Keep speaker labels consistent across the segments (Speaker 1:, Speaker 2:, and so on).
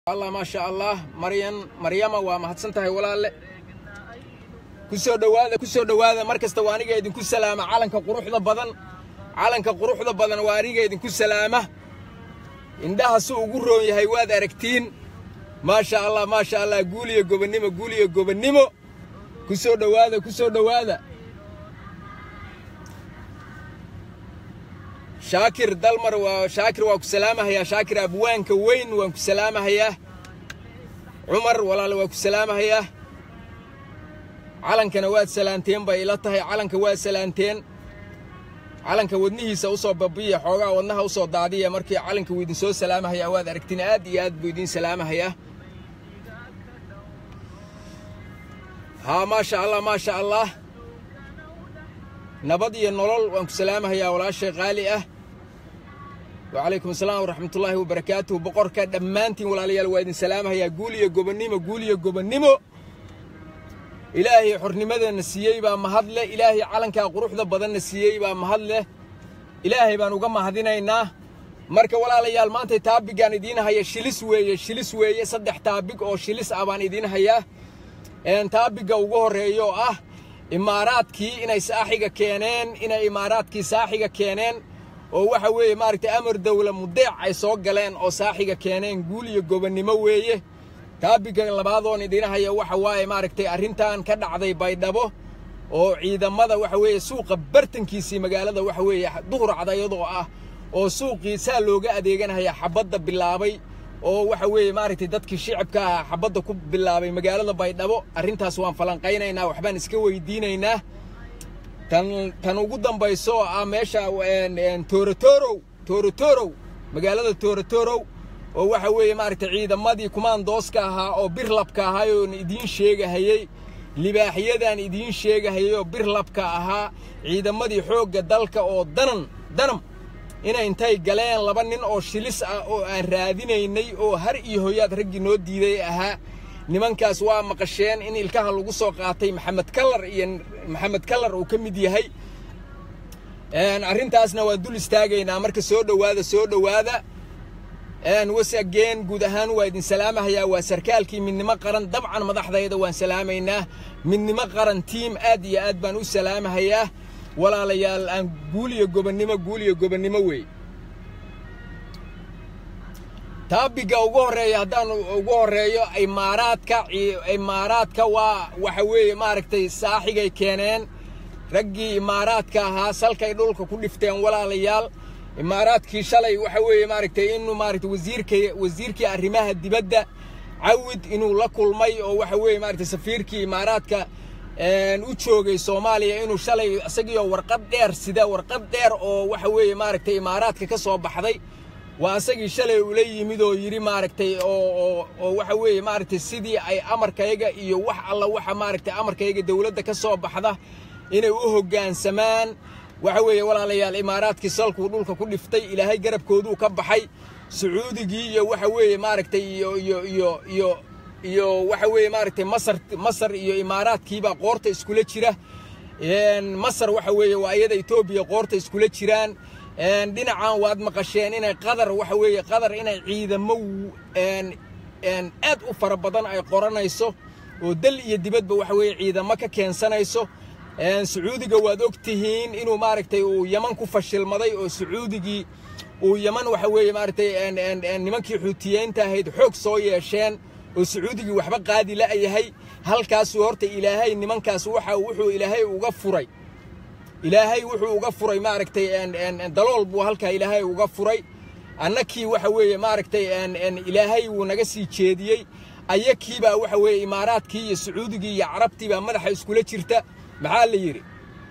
Speaker 1: allah maasha allah maryan maryama waa mahadsan tahay walaalle kusoo dhowaada kusoo dhowaada mar kasta waa aniga idinku salaama calanka quruxda badan calanka quruxda badan waa aniga idinku salaama indhaha su ugu roon yahay waad aragtiin maasha allah maasha allah guuliyo gobonnimo guuliyo gobonnimo kusoo dhowaada kusoo dhowaada shaakir dalmar waa shaakir waa ku salaamahayaa shaakir abwaanka weyn waan ku salaamahayaa cumar walaale waa ku salaamahayaa calankana waad salaanteen bay ila tahay calanka waad salaanteen calanka wadnihiisa u soo babiya xoogaa wadnaha u soo daadiya markii calanka wuu idinsoo salaamahayaa waad aragtiin aad iyo aad buu idiin salaamahayaa haa maasha allah maasha allah nabad iyo nolol waan ku salaamahayaa walaashay qaali ah wacalaykum asalaam waraxmatullaahi wabarakaatuhu boqorka dhammaantiin walaalayaal waa idin salaamahayaa guul iyo gobonnimo guul iyo gobonnimo ilaahay xornimadana siiyey baa mahad leh ilaahay calankaa quruxda badanna siiyey baa mahad leh ilaahay baan uga mahadinaynaa marka walaalayaal maantay taabigaan idiin haya shilis weeye shilis weeye saddex taabig oo shilis ah baan idiin hayaa taabiga ugu horreeya oo ah imaaraadkii inay saaxiga keeneen inay imaaraadkii saaxiga keeneen oo waxa weeye maaragtay amar dawla mudeec ay soo galeen oo saaxiga keeneen guul iyo gobonnimo weeye taabiga labaadoon idiin haya waxa waaye maaragtay arrintan ka dhacday baydhabo oo ciidamada waxa weeye suuqa bartankiisii magaalada waxa weeye duhur cadayadoo ah oo suuqii saa looga adeeganaya xabadda bilaabay oo waxa weeye maaragtay dadkii shicibka ah xabadda ku bilaabay magaalada baydhabo arrintaas waan falanqaynaynaa waxbaan iska weydiinaynaa tan tan ugu dambayso oo ah meesha toorotorow toorotorow magaalada toorotorow oo waxa weeye maaragtay ciidamadii kumaandooska ahaa oo birlabka ahaa oon idiin sheegahayey libaaxyadan idiin sheegahayey oo birlabka ahaa ciidamadii xoogga dalka oo danan danam inay intay galeen laba nin oo shilis ah oo aan raadinaynay oo har iyo hoyaad raggii noo diiday ahaa nimankaas waa maqasheen in ilkaha lagu soo qaatay maxamed kalar iyo maxamed kalar uu ka mid yahay arrintaasna waa dul istaagaynaa marka soo dhowaada soo dhowaada wasageen guud ahaan waa idin salaamahayaa waa sarkaalkii midnimo qaran dabcan madaxdayda waan salaamaynaa midnimo qaran tiim aad iyo aad baan u salaamahayaa walaalayaal aan guul iyo gobonnimo guul iyo gobonnimo weey taabiga ugu horreeya haddaan ugu horreeyo imaaraadka imaaraadka waa waxa weeye maaragtay saaxigay keeneen raggii imaaraadka ahaa salkay dhulka ku dhifteen walaalayaal imaaraadkii shalay waxa weeye maaragtay inuu maaragtay wasiirka wasiirkii arrimaha dibadda cawid inuu la kulmay oo waxa weeye maaragtay safiirkii imaaraadka u joogay soomaaliya inuu shalay isagiioo warqad dheer sida warqad dheer oo waxa weeye maaragtay imaaraadka ka soo baxday waa isagii shalay ula yimid oo yidhi maaragtay oo oo waxa weeye maaragtay sidii ay amarkayga iyo wax alla waxa maaragtay amarkayga dowladda ka soo baxda inay u hoggaansamaan waxa weeye walaalayaal imaaraadkii salkuu dhulka ku dhiftay ilaahay garabkooduu ka baxay sacuudigii iyo waxa weeye maaragtay iyo iyo iyo iyo iyo waxa weeye maaragtay masar masar iyo imaaraadkiibaa qoorta iskula jira masar waxa weeye waa iyada etoobiya qoorta iskula jiraan dhinacan waad maqasheen inay qadar waxa weeye qadar inay ciidamo aad u fara badan ay qoranayso oo dal iyo dibadba waxa weeye ciidamo ka keensanayso sacuudiga waad og tihiin inuu maaragtay uu yaman ku fashilmaday oo sacuudigii uu yaman waxa weeye maaragtay nimankii xuutiyeynta ahayd xoog soo yeesheen oo sacuudigii waxba qaadi la'yahay halkaasuu horta ilaahay nimankaas waxa wuxuu ilaahay uga furay ilaahay wuxuu uga furay maaragtay dalool buu halkaa ilaahay uga furay annakii waxa weeye maaragtay ilaahay wuu naga sii jeediyey ayakiibaa waxa weeye imaaraadkii iyo sacuudigii iyo carabtiibaa madaxa iskula jirta maxaa la yidhi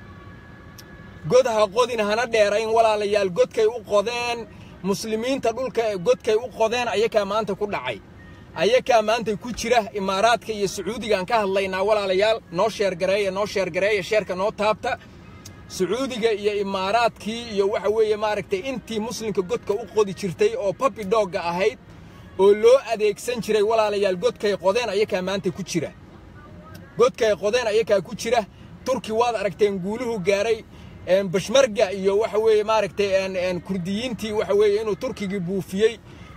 Speaker 1: god ha qodin hana dheerayn walaalayaal godkay u qodeen muslimiinta dhulka godkay u qodeen ayakaa maanta ku dhacay ayakaa maanta ku jira imaaraadka iyo sacuudigaan ka hadlaynaa walaalayaal noo sheergareeya noo sheergareeya sheerka noo taabta sacuudiga iyo imaaraadkii iyo waxa weeye maaragtay intii muslimka godka u qodi jirtay oo babi doogga ahayd oo loo adeegsan jiray walaalayaal godkay qodeen ayakaa maanta ku jira godkay qodeen ayakaa ku jira turki waad aragteen guuluhu gaaray bashmarga iyo waxa weeye maaragtay kurdiyiintii waxa weeye inuu turkigii buufiyey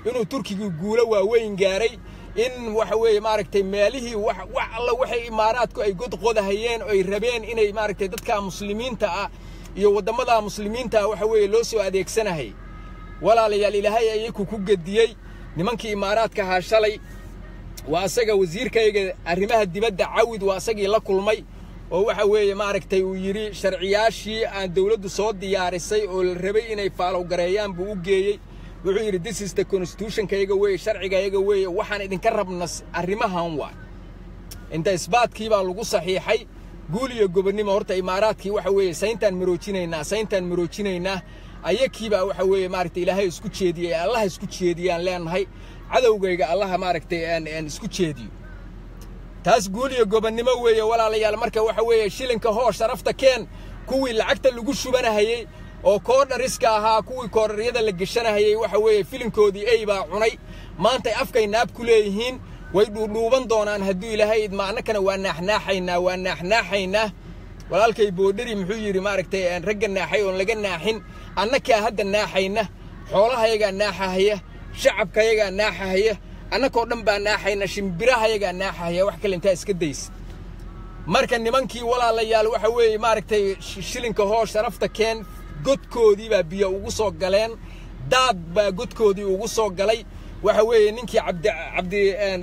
Speaker 1: inuu turkigu guulo waaweyn gaaray in waxa weeye maaragtay meelihii wax wax alla waxay imaaraadku ay godqodahayeen oo ay rabeen inay maaragtay dadka muslimiinta ah iyo waddamada muslimiinta ah waxa weeye loo soo adeegsanahay walaalayaal ilaahay ayaku ku gediyey nimankii imaaraadka ahaa shalay waa asaga wasiirkayga arrimaha dibadda cawid waa asagii la kulmay oo waxa weeye maaragtay uu yidhi sharciyaashii aan dawladdu soo diyaarisay oo la rabay inay faalowgareeyaan buu u geeyey wuxuu yidhi this is the constitutionkayaga weeye sharcigayaga weeye waxaan idinka rabna arrimahan waa inta isbaadkii baa lagu saxiixay guul iyo gobonnimo horta imaaraadkii waxa weeye sayntaan maroojinaynaa sayntaan maroojinaynaa ayakii baa waxa weeye maaragtay ilaahay isku jeediyey allaha isku jeediyaan leenahay cadowgayga allaha maaragtay aan isku jeediyo taas guul iyo gobonnimo weeye walaalayaal marka waxa weeye shilinka hoo sharafta keen kuwii lacagta lagu shubanahayey oo koodhariska ahaa kuwii koodharyada la geshanahayey waxa weeye filinkoodii ey baa cunay maantay afkay naab ku leeyihiin way dhuudhuuban doonaan hadduu ilaahay idma annakana waa naaxnaaxaynaa waa naaxnaaxaynaa walaalkay boodheri muxuu yidhi maaragtay ragga naaxay oon laga naaxin annakaa hadda naaxayna xoolahayagaa naaxahaya shacabkayagaa naaxahaya annakoo dhan baa naaxayna shimbirahayagaa naaxahaya wax kale intaa iska daysa marka nimankii walaalayaal waxa weeye maaragtay shilinka hoo sharafta keen godkoodii baa biyo ugu soo galeen daad baa godkoodii ugu soo galay waxa weeye ninkii cabdi cabdi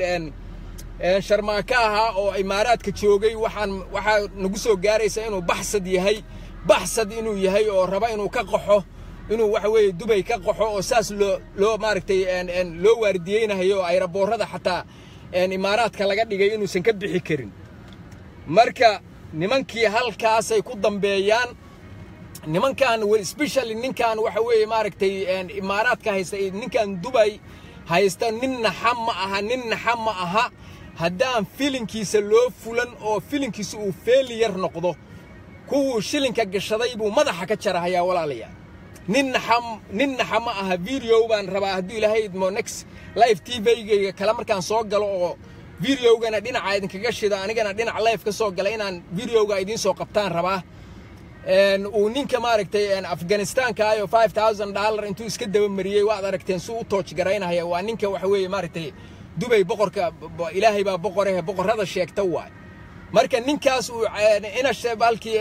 Speaker 1: sharmaaka ahaa oo imaaraadka joogay waxaan waxaa nagu soo gaaraysa inuu baxsad yahay baxsad inuu yahay oo raba inuu ka qaxo inuu waxa weeye dubay ka qaxo oo saas loo loo maaragtay loo waardiyeynahayo oo ayraboorada xataa imaaraadka laga dhigay inuusan ka bixi karin marka nimankii halkaasay ku dambeeyaan nimankan especially ninkan waxa weeye maaragtay imaaraadka haysta ninkan dubay haysta nin naxa ma aha nin naxa ma aha haddaan filinkiisa loo fulan oo filinkiisa uu feeliyar noqdo kuwuu shilinka gashaday buu madaxa ka jarahayaa walaalayaal nin naxa nin naxa ma aha video baan rabaa hadduu ilaahay idmo next live t v-gayga kale markaan soo galo oo videogana dhinaca idinkaga shida anigana dhinac live ka soo gala inaan videoga idiin soo qabtaan rabaa uu ninka maaragtay afganistaanka ayo five thousand dollar intuu iska dabamariyey waad aragteen suu u tooj garaynahaya waa ninka waxa weeye maaragtay dubay boqorka ilaahay baa boqorehe boqorrada sheegta waay marka ninkaas uu inasha balkii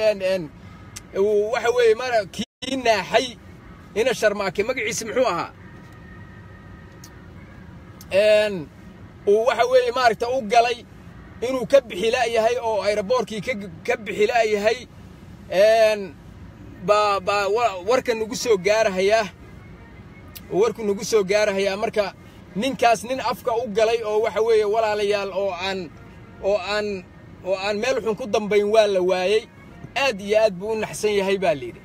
Speaker 1: uu waxa weeye mar kii naaxay ina sharmaake magaciisa muxuu ahaa uu waxa weeye maaragta u galay inuu ka bixila'yahay oo ayraboorkii ka bixila'yahay baa baa warka nagu soo gaarahayaa warku nagu soo gaarahayaa marka ninkaas nin afka u galay oo waxa weeye walaalayaal oo aan oo aan oo aan meel xun ku dambayn waa la waayey aad iyo aad buu u naxsan yahay baa layidhi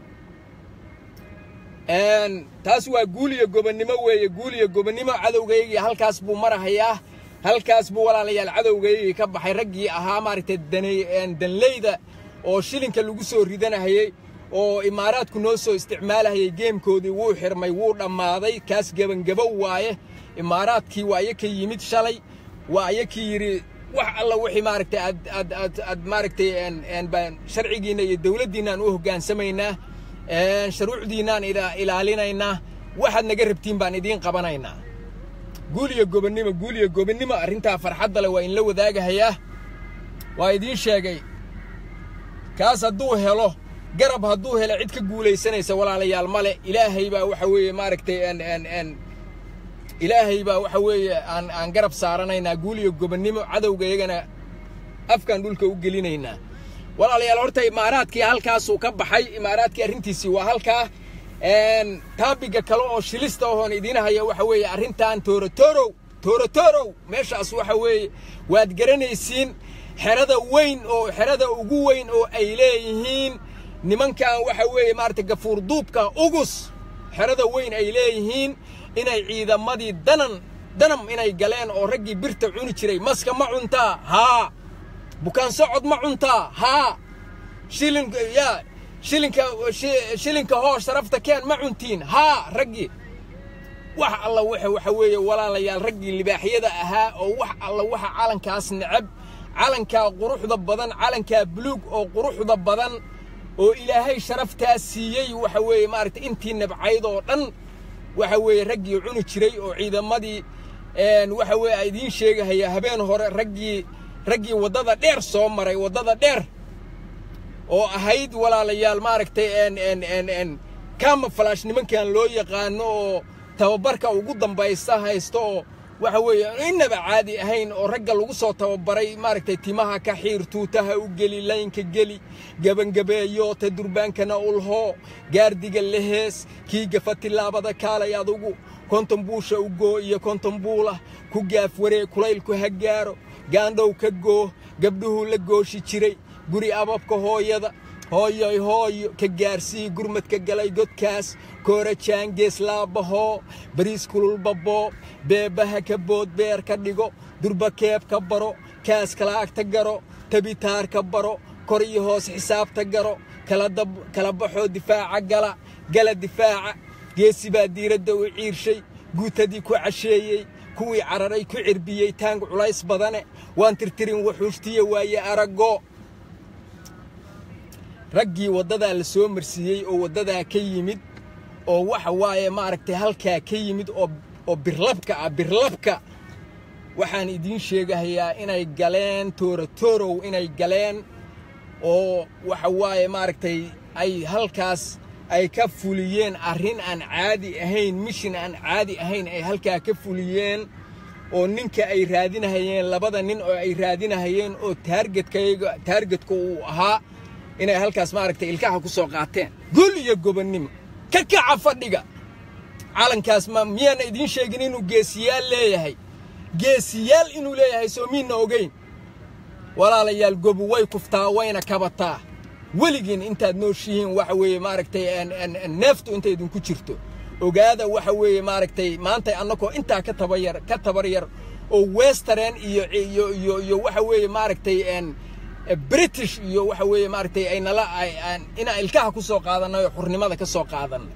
Speaker 1: taas waa guul iyo gobonnimo weeye guul iyo gobonnimo cadowgaygii halkaas buu marahayaa halkaas buu walaalayaal cadowgaygii ka baxay raggii ahaa maaragtay danleyda oo shilinka lagu soo ridanahayey oo imaaraadku noo soo isticmaalahayay geemkoodii wuu xirmay wuu dhammaaday kaas gebangebo waaye imaaraadkii waa iya ka yimid shalay waa iya kii yidhi wax alla wixii maaragtay aad aad aad aad maaragtay baan sharcigiinna iyo dawladdiinnaan u hoggaansamaynaa shuruucdiinnaan ilaalinaynaa waxaad naga rabtiin baan idiin qabanaynaa guul iyo gobonnimo guul iyo gobonnimo arrintaa farxadda leh waa inla wadaagahayaa waa idiin sheegay kaas hadduu helo garab hadduu helo cid ka guulaysanaysa walaalayaal male ilaahay baa waxa weeye maaragtay ilaahay baa waxa weeye aan aan garab saaranaynaa guul iyo gobonnimo cadowgayagana afkaan dhulka u gelinaynaa walaalayaal horta imaaraadkii halkaasuu ka baxay imaaraadkii arrintiisii waa halkaa taabiga kale oo shilista ahoon idiin haya waxa weeye arrintan toorotorow toorotorow meeshaas waxa weeye waad garanaysiin xerada weyn oo xerada ugu weyn oo ay leeyihiin nimankan waxa weeye maaragtay gafuur duubka ugus xerada weyn ay leeyihiin inay ciidamadii danan danam inay galeen oo raggii birta cuni jiray maska ma cuntaa haa bukaan socod ma cuntaa haa shilin yaa shilinka shilinka hoo sharafta keen ma cuntiin haa raggii wax alla waxa waxa weeye walaalayaal raggii libaaxyada ahaa oo wax alla waxa calankaas necab calankaa quruxda badan calankaa buluug oo quruxda badan oo ilaahay sharaftaa siiyey waxa weeye maaragtay intii nabcayd oo dhan waxa weeye raggii cuni jiray oo ciidamadii waxa weeye a idiin sheegahaya habeen hore raggii raggii waddada dheer soo maray waddada dheer oo ahayd walaalayaal maaragtay n kama falash nimankan loo yaqaano oo tababarka ugu dambaysta haysto oo waxa weeye inaba caadi ahayn oo ragga lagu soo tababaray maaragtay timaha ka xiir tuutaha u geli laynka geli gebangabeeyo ta durbaankana ulhoo gaardiga lehees kii gafa tillaabada kaalay adugu konton buusha u goo iyo konton buulah ku gaaf waree kulaylku ha gaaro gaandhow ka goo gabdhuhuu la gooshi jiray guri ababka hooyada hooyoy hooyo ka gaarsii gurmadka galay godkaas koora jaangees laabahoo bariis kululbaboo beebaha ka bood beer ka dhigo durba keeb ka baro kaas kalaagta garo tabitaar ka baro kor iyo hoos xisaabta garo kala baxoo difaaca gala gala difaaca geesi baa diiradda u ciirshay guutadii ku casheeyey kuwii cararay ku cirbiyey taang culays badane waan tirtirin wuxuushtiya waaye araggo raggii waddadaa la soo marsiiyey oo waddadaa ka yimid oo waxa waaye maaragtay halkaa ka yimid oo birlabka ah birlabka waxaan idiin sheegahayaa inay galeen tooratoorow inay galeen oo waxa waaye maaragtay ay halkaas ay ka fuliyeen arrin aan caadi ahayn mishin aan caadi ahayn ay halkaa ka fuliyeen oo ninka ay raadinahayeen labada nin oo ay raadinahayeen oo taargetkayga taargetka uu ahaa inay halkaas maaragtay ilkaha ku soo qaateen gul iyo gobonnimo ka kaca fadhiga calankaas ma miyaana idiin sheegin inuu geesiyaal leeyahay geesiyaal inuu leeyahay soo miidna ogayn walaalayaal gobu way kuftaa wayna kabataa weligiin intaad nooshihiin waxa weeye maaragtay neeftu inta idinku jirto ogaada waxa weeye maaragtay maanta annagoo intaa ka tabayar ka tabar yar oo western iyo iyo iyo iyo waxa weeye maaragtay british iyo waxa weeye maaragtay ay nala inaan ilkaha ku soo qaadannay oo xurnimada ka soo qaadannay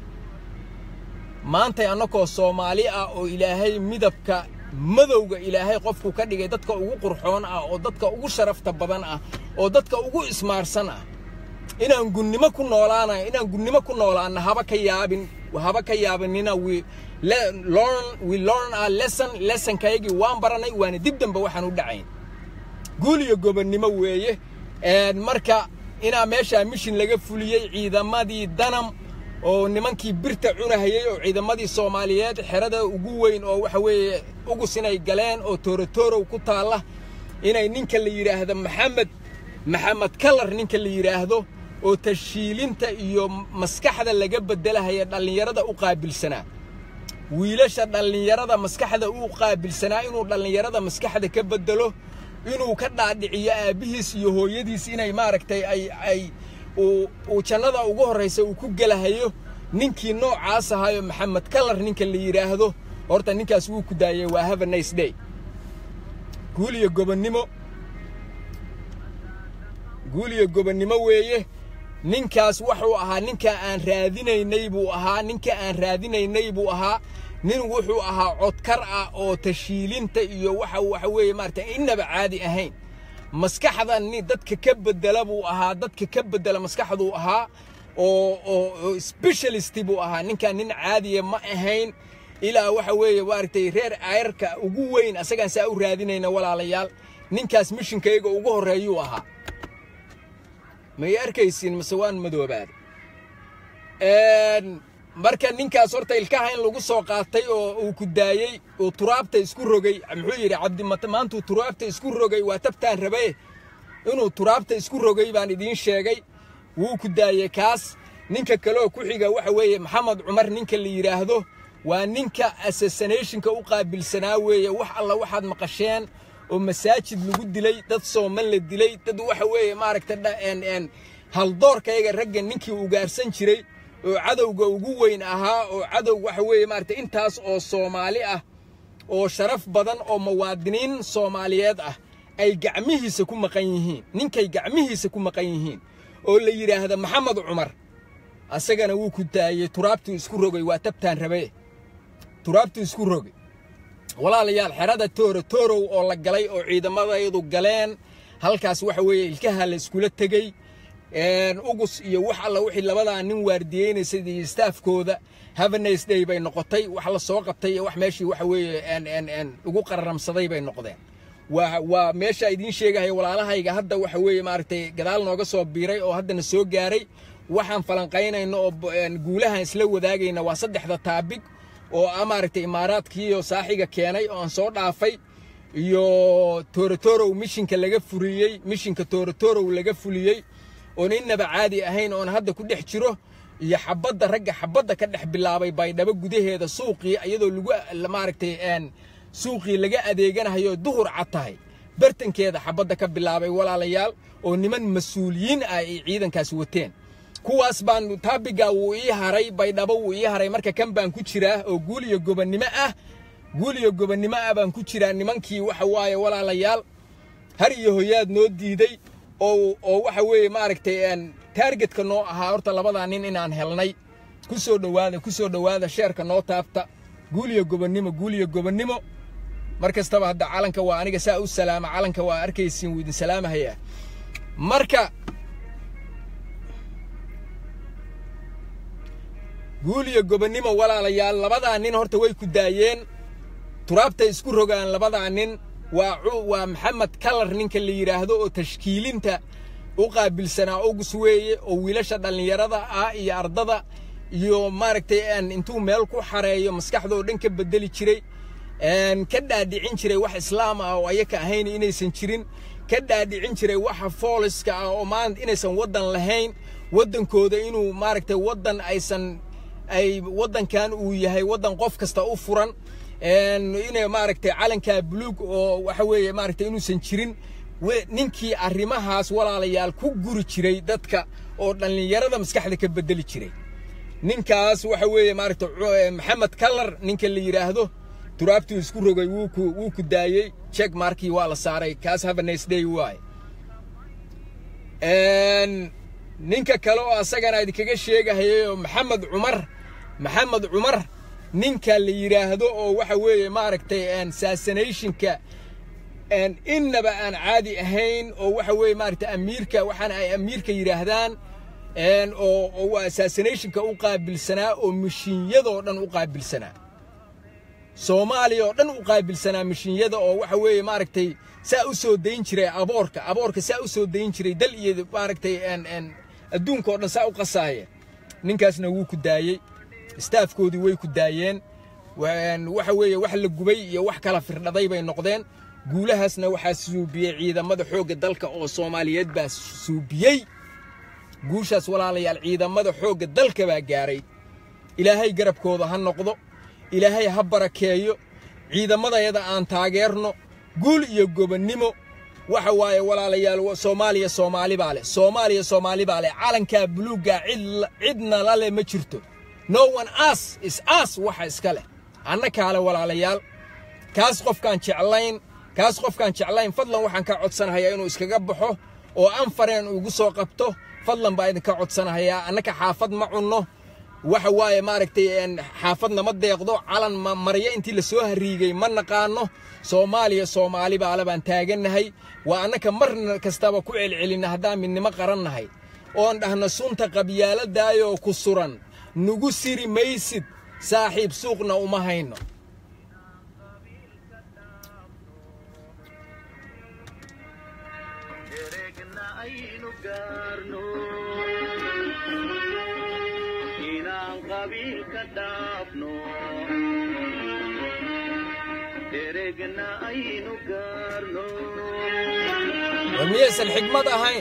Speaker 1: maantay annagoo soomaali ah oo ilaahay midabka madowga ilaahay qofku ka dhigay dadka ugu qurxoon ah oo dadka ugu sharafta badan ah oo dadka ugu ismaarsan ah inaan gunnimo ku noolaanayo inaan gunnimo ku noolaana haba ka yaabin haba ka yaabinina we learn we learn our lesson lessonkayagii waan baranay waana dib dambe waxaan u dhacayn guul iyo gobonnimo weeye marka inaa meeshaa mishin laga fuliyey ciidamadii danam oo nimankii birta cunahayey oo ciidamadii soomaaliyeed xerada ugu weyn oo waxa weeye ugus inay galeen oo toorotorow ku taalla inay ninka la yidhaahdo maxamed maxamed kalar ninka la yidhaahdo oo tashiilinta iyo maskaxda laga beddelahaya dhallinyarada u qaabilsanaa wiilasha dhallinyarada maskaxda u qaabilsanaa inuu dhallinyarada maskaxda ka beddelo inuu ka dhaadhiciyo aabbihiis iyo hooyadiis inay maaragtay ay ay uu jannada ugu horraysa uu ku gelahayo ninkii noocaas ahaayo maxamed kalar ninka la yidhaahdo horta ninkaas wuu ku daayey waa have a nice day guul iyo gobonnimo guul iyo gobonnimo weeye ninkaas wuxuu ahaa ninka aan raadinaynay buu ahaa ninka aan raadinaynay buu ahaa nin wuxuu ahaa codkar ah oo tashiilinta iyo waxa waxa weeye maarata innaba caadi ahayn maskaxda ni dadka ka bedela buu ahaa dadka ka bedela maskaxduu ahaa oo oo specialist buu ahaa ninkan nin caadiya ma ahayn ilaa waxa weeye maaragtay reer ayrka ugu weyn asagaan saa u raadinayna walaalayaal ninkaas mishinkayga ugu horreeyuu ahaa may arkaysiin mase waan madoobaada marka ninkaas horta ilkaha in lagu soo qaatay oo uu ku daayey uu turaabta isku rogay muxuu yidhi cabdimate maantuu turaabta isku rogay waa tabtaan rabe inuu turaabta isku rogay baan idiin sheegay wuu ku daayey kaas ninka kaleoo ku xiga waxa weeye maxamed cumar ninka la yidhaahdo waa ninka assassinationka u qaabilsanaa weeye wax alla waxaad maqasheen oo masaajid lagu dilay dad sooman la dilay dad waxa weeye maaragta haldoorkayga ragga ninkii ugaarsan jiray oo cadowga ugu weyn ahaa oo cadow waxa weeye maaragta intaas oo soomaali ah oo sharaf badan oo muwaadiniin soomaaliyeed ah ay gacmihiisa ku maqan yihiin ninkay gacmihiisa ku maqan yihiin oo la yidhaahda maxamed cumar asagana wuu ku daayey turaabtuu isku rogay waa tabtaan rabe turaabtuu isku rogay walaalayaal xerada tooro toorow oo la galay oo ciidamadaydu galeen halkaas waxa weeye ilkaha la iskula tegey ugus iyo wax alla wixii labadaa nin waardiyeynaysa iyo staafkooda havenace day bay noqotay wax la soo qabtay iyo wax meeshii waxa weeye lagu qararamsaday bay noqdeen waa waa meesha idiin sheegahaya walaalahayga hadda waxa weeye maaragtay gadaal nooga soo biiray oo haddana soo gaaray waxaan falanqaynayno oo guulahan isla wadaagayna waa saddexda taabig oo ah maaragtay imaaraadkiiyo saaxiga keenay oo aan soo dhaafay iyo toorotorow mishinka laga fuliyey mishinka toorotorow laga fuliyey oon innaba caadi ahayn oon hadda ku dhex jiro iyo xabadda ragga xabadda ka dhex bilaabay baydhabo gudaheeda suuqii iyadoo lagu maaragtay suuqii laga adeeganayo duhur cad tahay bartankeeda xabadda ka bilaabay walaalayaal oo niman mas-uuliyiin ah ay ciidankaas wateen kuwaas baan taabiga wuu ii haray baydhabo wuu ii haray marka kan baan ku jiraa oo guul iyo gobonnimo ah guul iyo gobonnimo ah baan ku jiraa nimankii waxa waaye walaalayaal har iyo hoyaad noo diiday oo oo waxa weeye maaragtay taargetka noo ahaa horta labadaa nin inaan helnay ku soo dhowaada ku soo dhowaada sheerka noo taabta guul iyo gobonnimo guul iyo gobonnimo mar kastaba hadda calanka waa aniga saa u salaama calanka waa arkaysiin wuu idin salaamahayaa marka guul iyo gobonnimo walaalayaal labadaa nin horta way ku daayeen turaabtay isku rogaan labadaa nin waa waa maxamed kalar ninka la yidhaahdo oo tashkiilinta u qaabilsanaa ugus weeye oo wiilasha dhallinyarada ah iyo ardada iyo maaragtay intuu meel ku xareeyo maskaxdoo dhan ka bedeli jiray ka dhaadhicin jiray wax islaam ah oo ayaka ahayn inaysan jirin ka dhaadhicin jiray waxa fooliska ah oo maanta inaysan waddan lahayn waddankooda inuu maaragtay waddan aysan ay waddankan uu yahay waddan qof kasta u furan inay maaragtay calankaa buluug oo waxa weeye maaragtay inuusan jirin ninkii arrimahaas walaalayaal ku guri jiray dadka oo dhallinyarada maskaxda ka bedeli jiray ninkaas waxa weeye maaragtay maxamed kalar ninka la yidhaahdo turaabtuu isku rogay wuu ku wuu ku daayey check markii waa la saaray kaas have a nice day waaye ninka kale oo asagana idinkaga sheegahayay oo maxamed cumar maxamed cumar ninka la yidhaahdo oo waxa weeye maaragtay assassinationka innaba aan caadi ahayn oo waxa weeye maaragtay amiirka waxaana ay amiirka yidhaahdaan oo oo assassinationka u qaabilsanaa oo mishiinyadoo dhan u qaabilsanaa soomaaliya oo dhan u qaabilsanaa mishiinyada oo waxa weeye maaragtay saa u soo dayn jiray aboorka aboorka saa u soo dayn jiray dal iyo maaragtay adduunka oo dhan saa u qasaaya ninkaasna wuu ku daayey staafkoodii way ku daayeen waxa weeye wax la gubay iyo wax kala firdhaday bay noqdeen guulahaasna waxaa suubiyey ciidamada xoogga dalka oo soomaaliyeed baa suubiyey guushaas walaalayaal ciidamada xoogga dalka baa gaaray ilaahay garabkooda ha noqdo ilaahay ha barakeeyo ciidamadayada aan taageerno guul iyo gobonnimo waxa waaye walaalayaal soomaaliya soomaali baa leh soomaaliya soomaali baa leh calankaa buluuggaa cid cidna la leh ma jirto no one as is as waxa iska leh anna kaale walaalayaal kaas qofkaan jeclayn kaas qofkaan jeclayn fadlan waxaan ka codsanahayaa inuu iskaga baxo oo anfareen ugu soo qabto fadlan baa idinka codsanahayaa annaka xaafad ma cunno waxa waaye maaragtay xaafad nama deeqdo calan maryo intii la soo hariigay ma naqaano soomaaliya soomaali baale baan taagannahay waa annaka mar kastaba ku celcelinna haddaan midnimo qarannahay oon dhahno sunta qabyaaladaayoo ku suran nugu siri maysid saaxiib suuqna uma hayno war miyaysan xigmad ahayn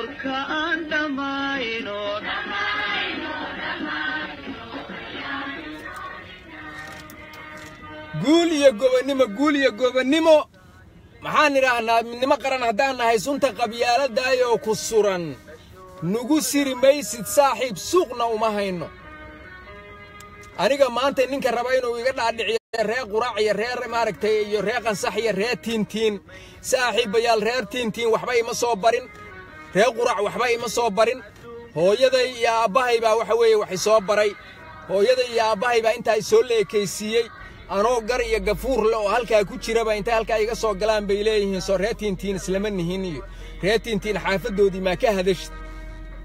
Speaker 1: guul iyo gobonnimo guul iyo gobonnimo maxaan idhaahnaa midnimo qaran haddaan nahay sunta qabyaaladaayoo ku suran nugu siri maysid saaxiib suuqna uma hayno aniga maanta ninka raba inuu iga dhaadhiciyo ree quraac iyo reer maaragtay iyo ree qansax iyo ree tiintiin saaxiibayaal reer tiintiin waxba ima soo barin ree quraac waxba ima soo barin hooyaday iyo aabbahay baa waxa weeye wax isoo baray hooyaday iyo aabbahay baa intaa isoo la ekaysiiyey anoo gar iyo gafuur le oo halkaa ku jiraba intay halkaa iga soo galaan bay leeyihiin soo ree tiintiin islama nihin iyo ree tiintiin xaafaddoodii maa ka hadashid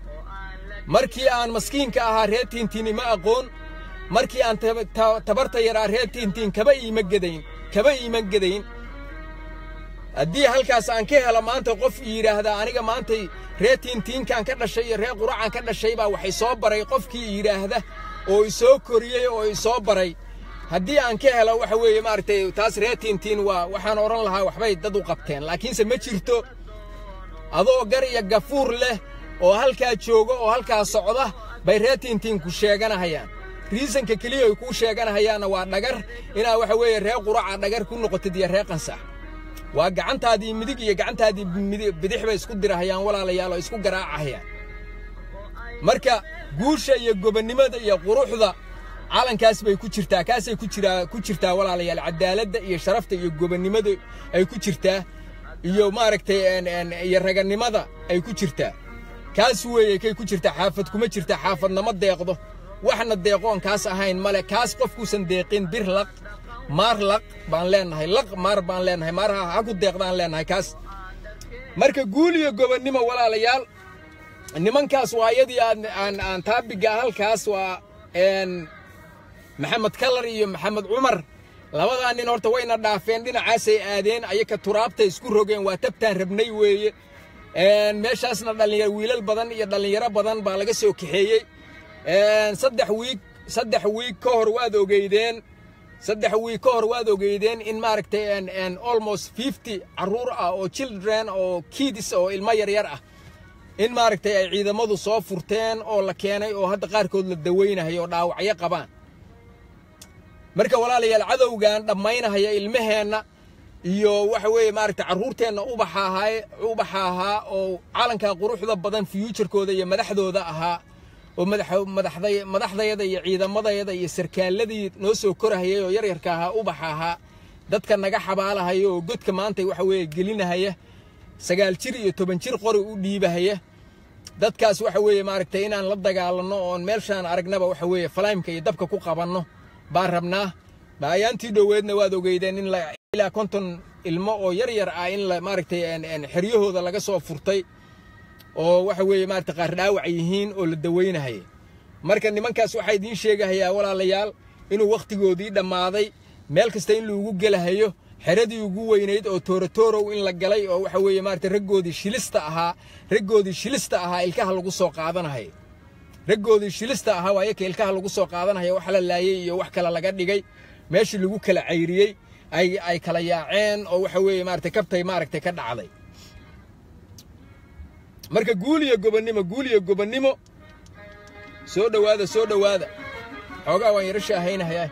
Speaker 1: markii aan maskiinka ahaa reer tiintiin ima aqoon markii aan tabarta yaraa reer tiintiin kaba iima gedayn kaba iima gedayn haddii halkaas aan ka helo maanta qof yidhaahdaa aniga maantay reer tiintiinkaan ka dhashay iyo reer quracaan ka dhashay baa waxay soo baray qofkii yidhaahda oo isoo koriyey oo isoo baray haddii aan ka helo waxa weeye maaragtay taas reer tiintiin waa waxaan odhan lahaa waxbay dad u qabteen laakiinse ma jirto adoo gar iyo gafuur leh oo halkaa jooga oo halkaa socda bay reer tiintiin ku sheeganahayaan riisanka keliya ay kuu sheeganahayaanna waa dhagar inaa waxa weeye reer quraca dhagar ku noqotid iyo reer qansax waa gacantaadii midig iyo gacantaadii bidix bay isku dirahayaan walaalayaal oo isku garaacahayaan marka guusha iyo gobonnimada iyo quruxda calankaas bay ku jirtaa kaasay ku jiraa ku jirtaa walaalayaal cadaaladda iyo sharafta iyo gobonnimada ay ku jirtaa iyo maaragtay iyo ragannimada ay ku jirtaa kaas weeye kay ku jirtaa xaafad kuma jirta xaafadnama deeqdo waxna deeqoon kaas ahayn male kaas qofkuusan deeqin bir laq maar laq baan leenahay laq maar baan leenahay maaraha ha ku deeqdaan leenahay kaas marka guul iyo gobonnimo walaalayaal nimankaas waa iyadii aan aan aan taabiga halkaas waa maxamed kalar iyo maxamed cumar labadaa nin horta wayna dhaafeen dhinacaasay aadeen ayaka turaabta isku rogeen waa tabtaan rabnay weeye meeshaasna dhallinyaro wiilal badan iyo dhallinyaro badan baa laga soo kaxeeyey saddex wiig saddex wiig ka hor waad ogeydeen saddex wiig ka hor waad ogeydeen in maaragtay almost fifty carruur ah oo children oo kids oo ilmo yaryar ah in maaragtay ay ciidamadu soo furteen oo la keenay oo hadda qaarkood la dawaynahayo oo dhaawacyo qabaan marka walaalayaal cadowgan dhammaynahaya ilmaheenna iyo waxa weeye maaragtay carruurteenna ubaxa ahaa ubaxa ahaa oo calanka quruxda badan fuuturkooda iyo madaxdooda ahaa oo madaxday madaxdayada iyo ciidamadayada iyo sarkaaladii noo soo korahayay oo yaryarka ahaa ubaxa ahaa dadka naga xabaalahaya oo godka maanta waxa weeye gelinahaya sagaal jir iyo toban jir qori u dhiibahaya dadkaas waxa weeye maaragtay inaan la dagaalanno oon meelshaan aragnaba waxa weeye falaymka iyo dabka ku qabanno baan rabnaa baayaantii dhoweedna waad ogeydeen in ilaa konton ilmo oo yar yar ah in maaragtay xeryahooda laga soo furtay oo waxa weeye maaragtay qaar dhaawac yihiin oo la dawaynahaya marka nimankaas waxaa idiin sheegahayaa walaalayaal inuu wakhtigoodii dhammaaday meel kasta in lagu gelahayo xeradii ugu weynayd oo tooratoorow in la galay oo waxa weeye maaragtay raggoodii shilista ahaa raggoodii shilista ahaa ilkaha lagu soo qaadanahay raggoodii shilista ahaa waa yaka ilkaha lagu soo qaadanaya wax la laayey iyo wax kale laga dhigay meeshii lagu kala cayriyey ay ay kala yaaceen oo waxa weeye maaragtay kabtay maaragtay ka dhacday marka guul iyo gobonnimo guul iyo gobonnimo soo dhowaada soo dhowaada xoogaa waan yaro shaahaynahayaa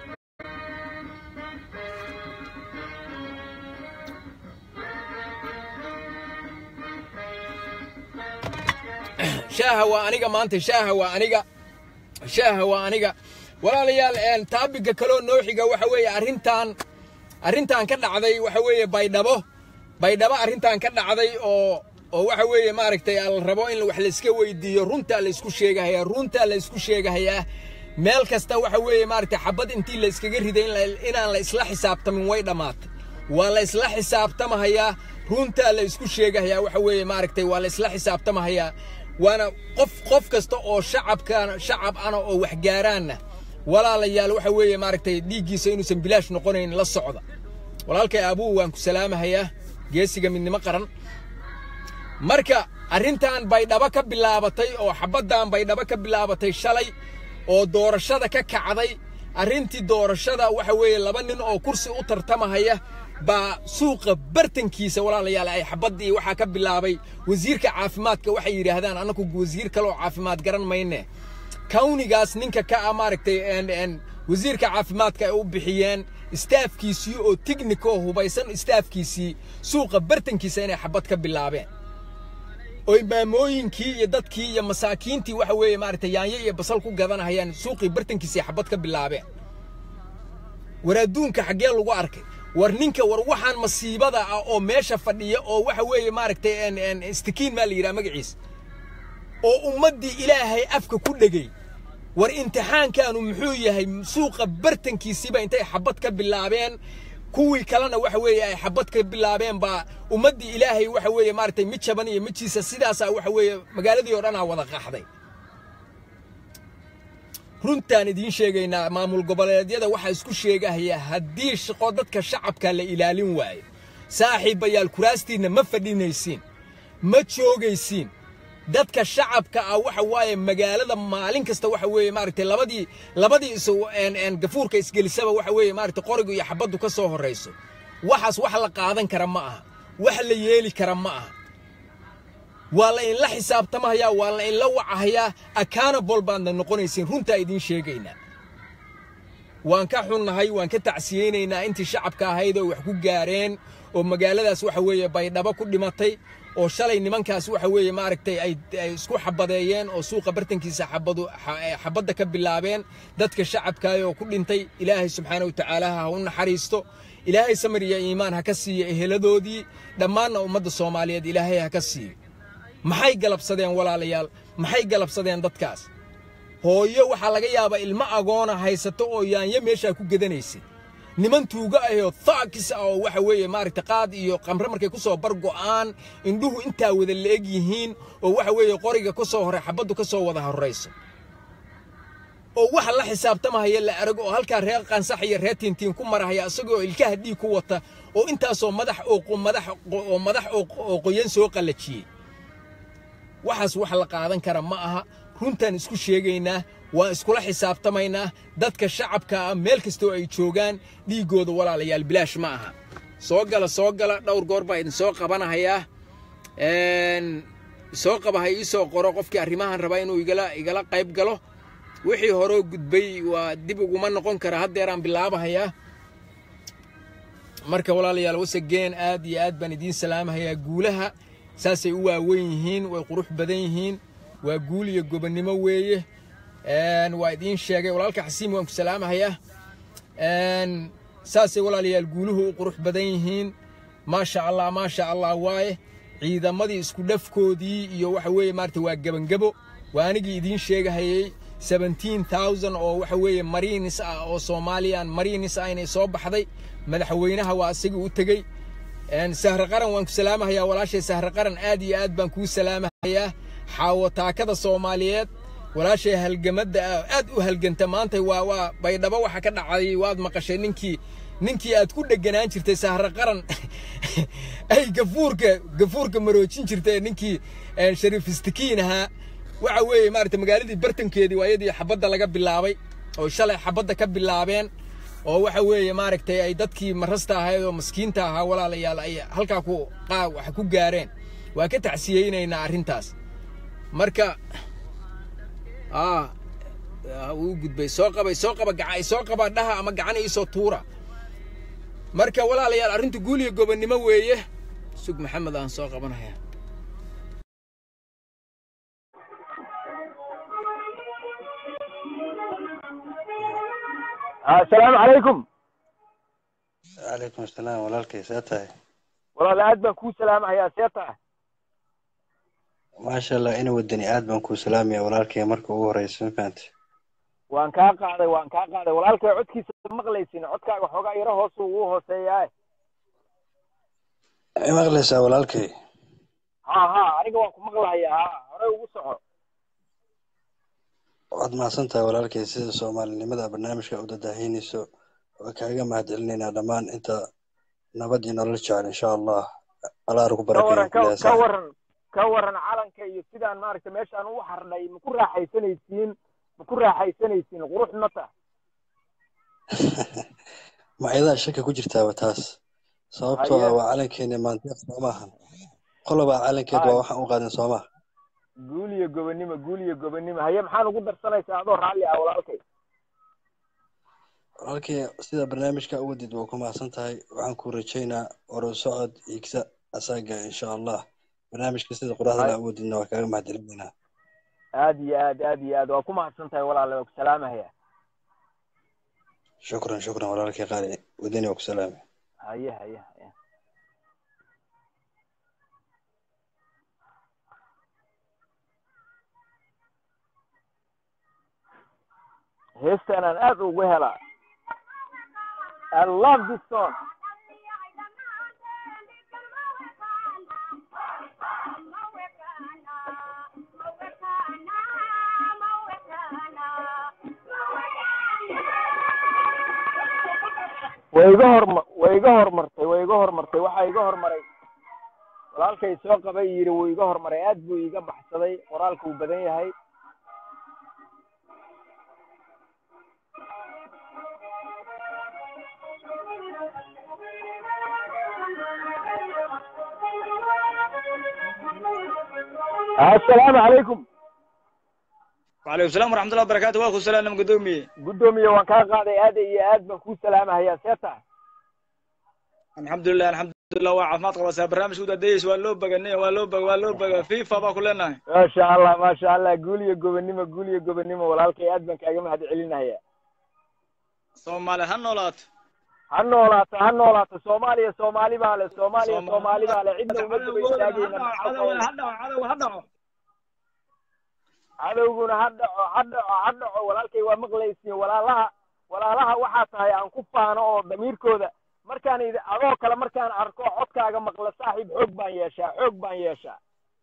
Speaker 1: shaaha waa aniga maanta shaaha waa aniga shaaha waa aniga walaalayaal taabiga kaloo nooxiga waxa weeye arrintan arrintan ka dhacday waxa weeye baydhabo baydhabo arrintan ka dhacday oo oo waxa weeye maaragtay la rabo in wax la iska weydiiyo runtaa la isku sheegahayaa runtaa la isku sheegahayaa meel kasta waxa weeye maaragtay xabad intii la iskaga riday inaan la isla xisaabtamin way dhammaatay waa la isla xisaabtamahayaa runtaa la isku sheegahayaa waxa weeye maaragtay waa la isla xisaabtamahayaa waana qof qof kasta oo shacabkan shacab ana oo wax gaaraanna walaalayaal waxa weeye maaragtay dhiiggiisa inuusan bilaash noqonayn la socda walaalkay aabuu waan ku salaamahayaa geesiga midnimo qaran marka arrintan baydhabo ka bilaabatay oo xabaddan baydhabo ka bilaabatay shalay oo doorashada ka kacday arrintii doorashada waxa weeye laba nin oo kursi u tartamahaya baa suuqa bartankiisa walaalayaal ay xabaddii waxaa ka bilaabay wasiirka caafimaadka waxay yidhaahdaan annagu wasiir kaleoo caafimaad garan mayne kawnigaas ninka ka ah maaragtay wasiirka caafimaadka ay u bixiyeen istaafkiisii oo tignikoo hubaysan istaafkiisii suuqa bartankiisa inay xabad ka bilaabeen oy maamooyinkii iyo dadkii iyo masaakiintii waxa weeye maaragtay yaanyo iyo basal ku gadanahayaan suuqii bartankiisii xabad ka bilaabeen war adduunka xaggee lagu arkay war ninka war waxaan masiibada ah oo meesha fadhiya oo waxa weeye maaragtay istikiin maa la yidhaha magaciisa oo ummaddii ilaahay afka ku dhegay war imtixaankaanu muxuu yahay suuqa bartankiisiiba intay xabad ka bilaabeen kuwii kalena waxa weeye ay xabad ka bilaabeen baa ummaddii ilaahay waxa weeye maaragtay mid jaban iyo midjiisa sidaasaa waxa weeye magaaladii oo dhanaa wada qaxday runtaan idiin sheegaynaa maamul goboleedyada waxaa isku sheegahaya haddii shaqo dadka shacabka la ilaalin waayo saaxiibayaal kuraastiinna ma fadhinaysiin ma joogaysiin dadka shacabka ah waxa waaye magaalada maalin kasta waxa weeye maaragtay labadii labadii is gafuurka isgelisaba waxa weeye maaragtay qorigu iyo xabaddu ka soo horrayso waxaas wax la qaadan kara ma aha wax la yeeli kara ma aha waa la inla xisaabtamahayaa waa la inla wacahayaa accountable baadna noqonaysiin runtaa idiin sheegaynaa waan ka xunnahay waan ka tacsiyeynaynaa intii shacabka ahayd oo wax ku gaareen oo magaaladaas waxa weeye baydhabo ku dhimatay oo shalay nimankaas waxa weeye maaragtay ay isku xabadeeyeen oo suuqa bartankiisa xabadu xabadda ka bilaabeen dadka shacabkaay oo ku dhintay ilaahay subxaana wa tacaala ha u naxariisto ilaahay samir iyo iimaan ha ka siiyo eheladoodii dhammaanna ummadda soomaaliyeed ilaahay ha ka siiyo maxay galabsadeen walaalayaal maxay galabsadeen dadkaas hooyo waxaa laga yaabaa ilmo agoona haysato oo yaanyo meeshaa ku gedanaysay niman tuuga ahoo thaakis ah oo waxa weeye maaragta qaad iyo qamre markay ku soo bargo'aan indhuhu intaa wada la-eg yihiin oo waxa weeye qoriga ka soo horray xabaddu ka soo wada horrayso oo waxa la xisaabtamahaya la arag oo halkaa reer qansax iyo reer tiintiin ku marahaya isagoo ilkaha dhiig ku wata oo intaasoo madax oo madax oo madax oo qoyan soo qallajiyey waxaas wax la qaadan kara ma aha runtaan isku sheegaynaa waan iskula xisaabtamaynaa dadka shacabka ah meel kastoo ay joogaan dhiiggooda walaalayaal bilaash ma aha soo gala soo gala dhowr goor baa idin soo qabanahayaa soo qabaha ii soo qoro qofkii arrimahan rabaa inuu igala igala qayb galo wixii horoo gudbay waa dib uguma noqon kara haddeeraan bilaabahayaa marka walaalayaal wasageen aad iyo aad baan idiin salaamahayaa guulaha saasay u waaweyn yihiin way qurux badan yihiin waa guul iyo gobonnimo weeye waa idiin sheegay walaalka xasiim waan ku salaamahayaa saasay walaalayaal guuluhu u qurux badan yihiin maasha allah maasha allah waaye ciidamadii isku dhafkoodii iyo waxa weeye maarata waa gebangebo waa anigii idiin sheegahayey seventeen thousand oo waxa weeye mariinis ah oo soomaaliyan mariinis ah inay soo baxday madaxweynaha waa isagii u tegey sahre qaran waan ku salaamahayaa walaashay sahre qaran aad iyo aad baan kuu salaamahayaa xaawo taakada soomaaliyeed walaashay halgamadda ah aad u halganta maanta waa waa baydhabo waxa ka dhacday waad maqashay ninkii ninkii aad ku dheganaan jirtay sahre qaran ay gafuurka gafuurka maroojin jirtay ninkii shariif istikiin ahaa waxa weeye maarata magaaladii bartankeedii waayadii xabadda laga bilaabay oo shalay xabadda ka bilaabeen oo waxa weeye maaragtay ay dadkii marasta ahayd oo maskiinta ahaa walaalayaal ay halkaa ku qaa wax ku gaareen waa ka tacsiyeynaynaa arrintaas marka wuu gudbay soo qabay soo qaba gaca soo qaba dhaha ama gacan iisoo tuura marka walaalayaal arrintu guul iyo gobonnimo weeye sug maxamed aan soo qabanaya asalaamu calaykum
Speaker 2: calaykum asalaam walaalkay see tahay
Speaker 1: walaal aad baan kuu salaamahayaa see tahay
Speaker 2: maasha allah ina wadani aad baan kuu salaamaya walaalkay marka ugu horeysa ma fahante
Speaker 1: waan kaa qaaday waan kaa qaaday walaalkay codkiisa maqlaysin codkaaga xoogaa yaro hoosu ugu hooseeyaa
Speaker 2: ay maqlaysaa walaalkay
Speaker 1: ha ha aniga waan ku maqlahayaa ha horey ugu soco
Speaker 2: waad mahadsan tahay walaalkay sida soomaalinimada barnaamijka u dadahiinayso waa kaaga mahad celinaynaa dhammaan inta nabad iyo nolol jecel insha allah alaar ku
Speaker 1: ka waran ka waran ka waran calanka iyo sidaan maaragta meeshaan u xardhay ma ku raaxaysanaysiin ma ku raaxaysanaysiin qurux ma taha
Speaker 2: ma ayadaa shaka ku jirtaaba taas sababtoo ah waa calankeena maantiiq soo maahan qolobaa calankeed waa waxaan u qaadin soo maha
Speaker 1: guul iyo gobonnimo guul iyo gobonnimo haye maxaan ugu darsanaysaa adoo raalli ah walaalkay
Speaker 2: walaalkay sida barnaamijka u wadid waa ku mahadsan tahay waxaan ku rajaynaa oro socod igsa asaga insha allah barnaamijka sida quraxda la u wadidna waa kaaga mahad celinaynaa
Speaker 1: aad iyo aad aad iyo aad waa ku mahadsan tahay walaale waa ku salaamahaya
Speaker 2: shukran shukran walaalkay qaali wadani waa ku salaamay
Speaker 1: haye haye haye heestan aan aad ugu helaa I love this song. way iga horma way iga hormartay way iga hormartay waxaa iga hormaray walaalkay soo qabay yidhi wuu iga hormaray aad buu iga baxsaday qoraalka uu badan yahay assalaamu calaykum
Speaker 3: وعليكم السلام ورحمة الله وبركاته واخو سلام قدومي
Speaker 1: guddoomiye waan kaa qaaday aad iyo aad baan kuu salaamahayaa see tahay
Speaker 3: الحمد لله الحمد لله وعافمات قبسا برنامج ودا ديس والو بغني والو بغ والو بغ فيفا با كلنا
Speaker 1: maasha allah maasha allah guul iyo gobonnimo guul iyo gobonnimo walaalkay aad baan kaaga mahad celinaya
Speaker 3: سومالي هنولات
Speaker 1: ha noolaato ha noolaato soomaaliya soomaali baa le soomaaliya
Speaker 3: Soomaali-
Speaker 1: soomaali baa le cidna uma daba istaagayna
Speaker 3: عدو هدعو عدو هدعو
Speaker 1: cadowguna ha dhaco ha dhaco ha dhaco walaalkay waa maqlaysiin walaalaha walaalaha waxaa tahay aan ku faano oo damiirkooda markaan idi adoo kale markaan arko codkaaga maqla saaxiib xoog baan yeeshaa xoog baan yeeshaa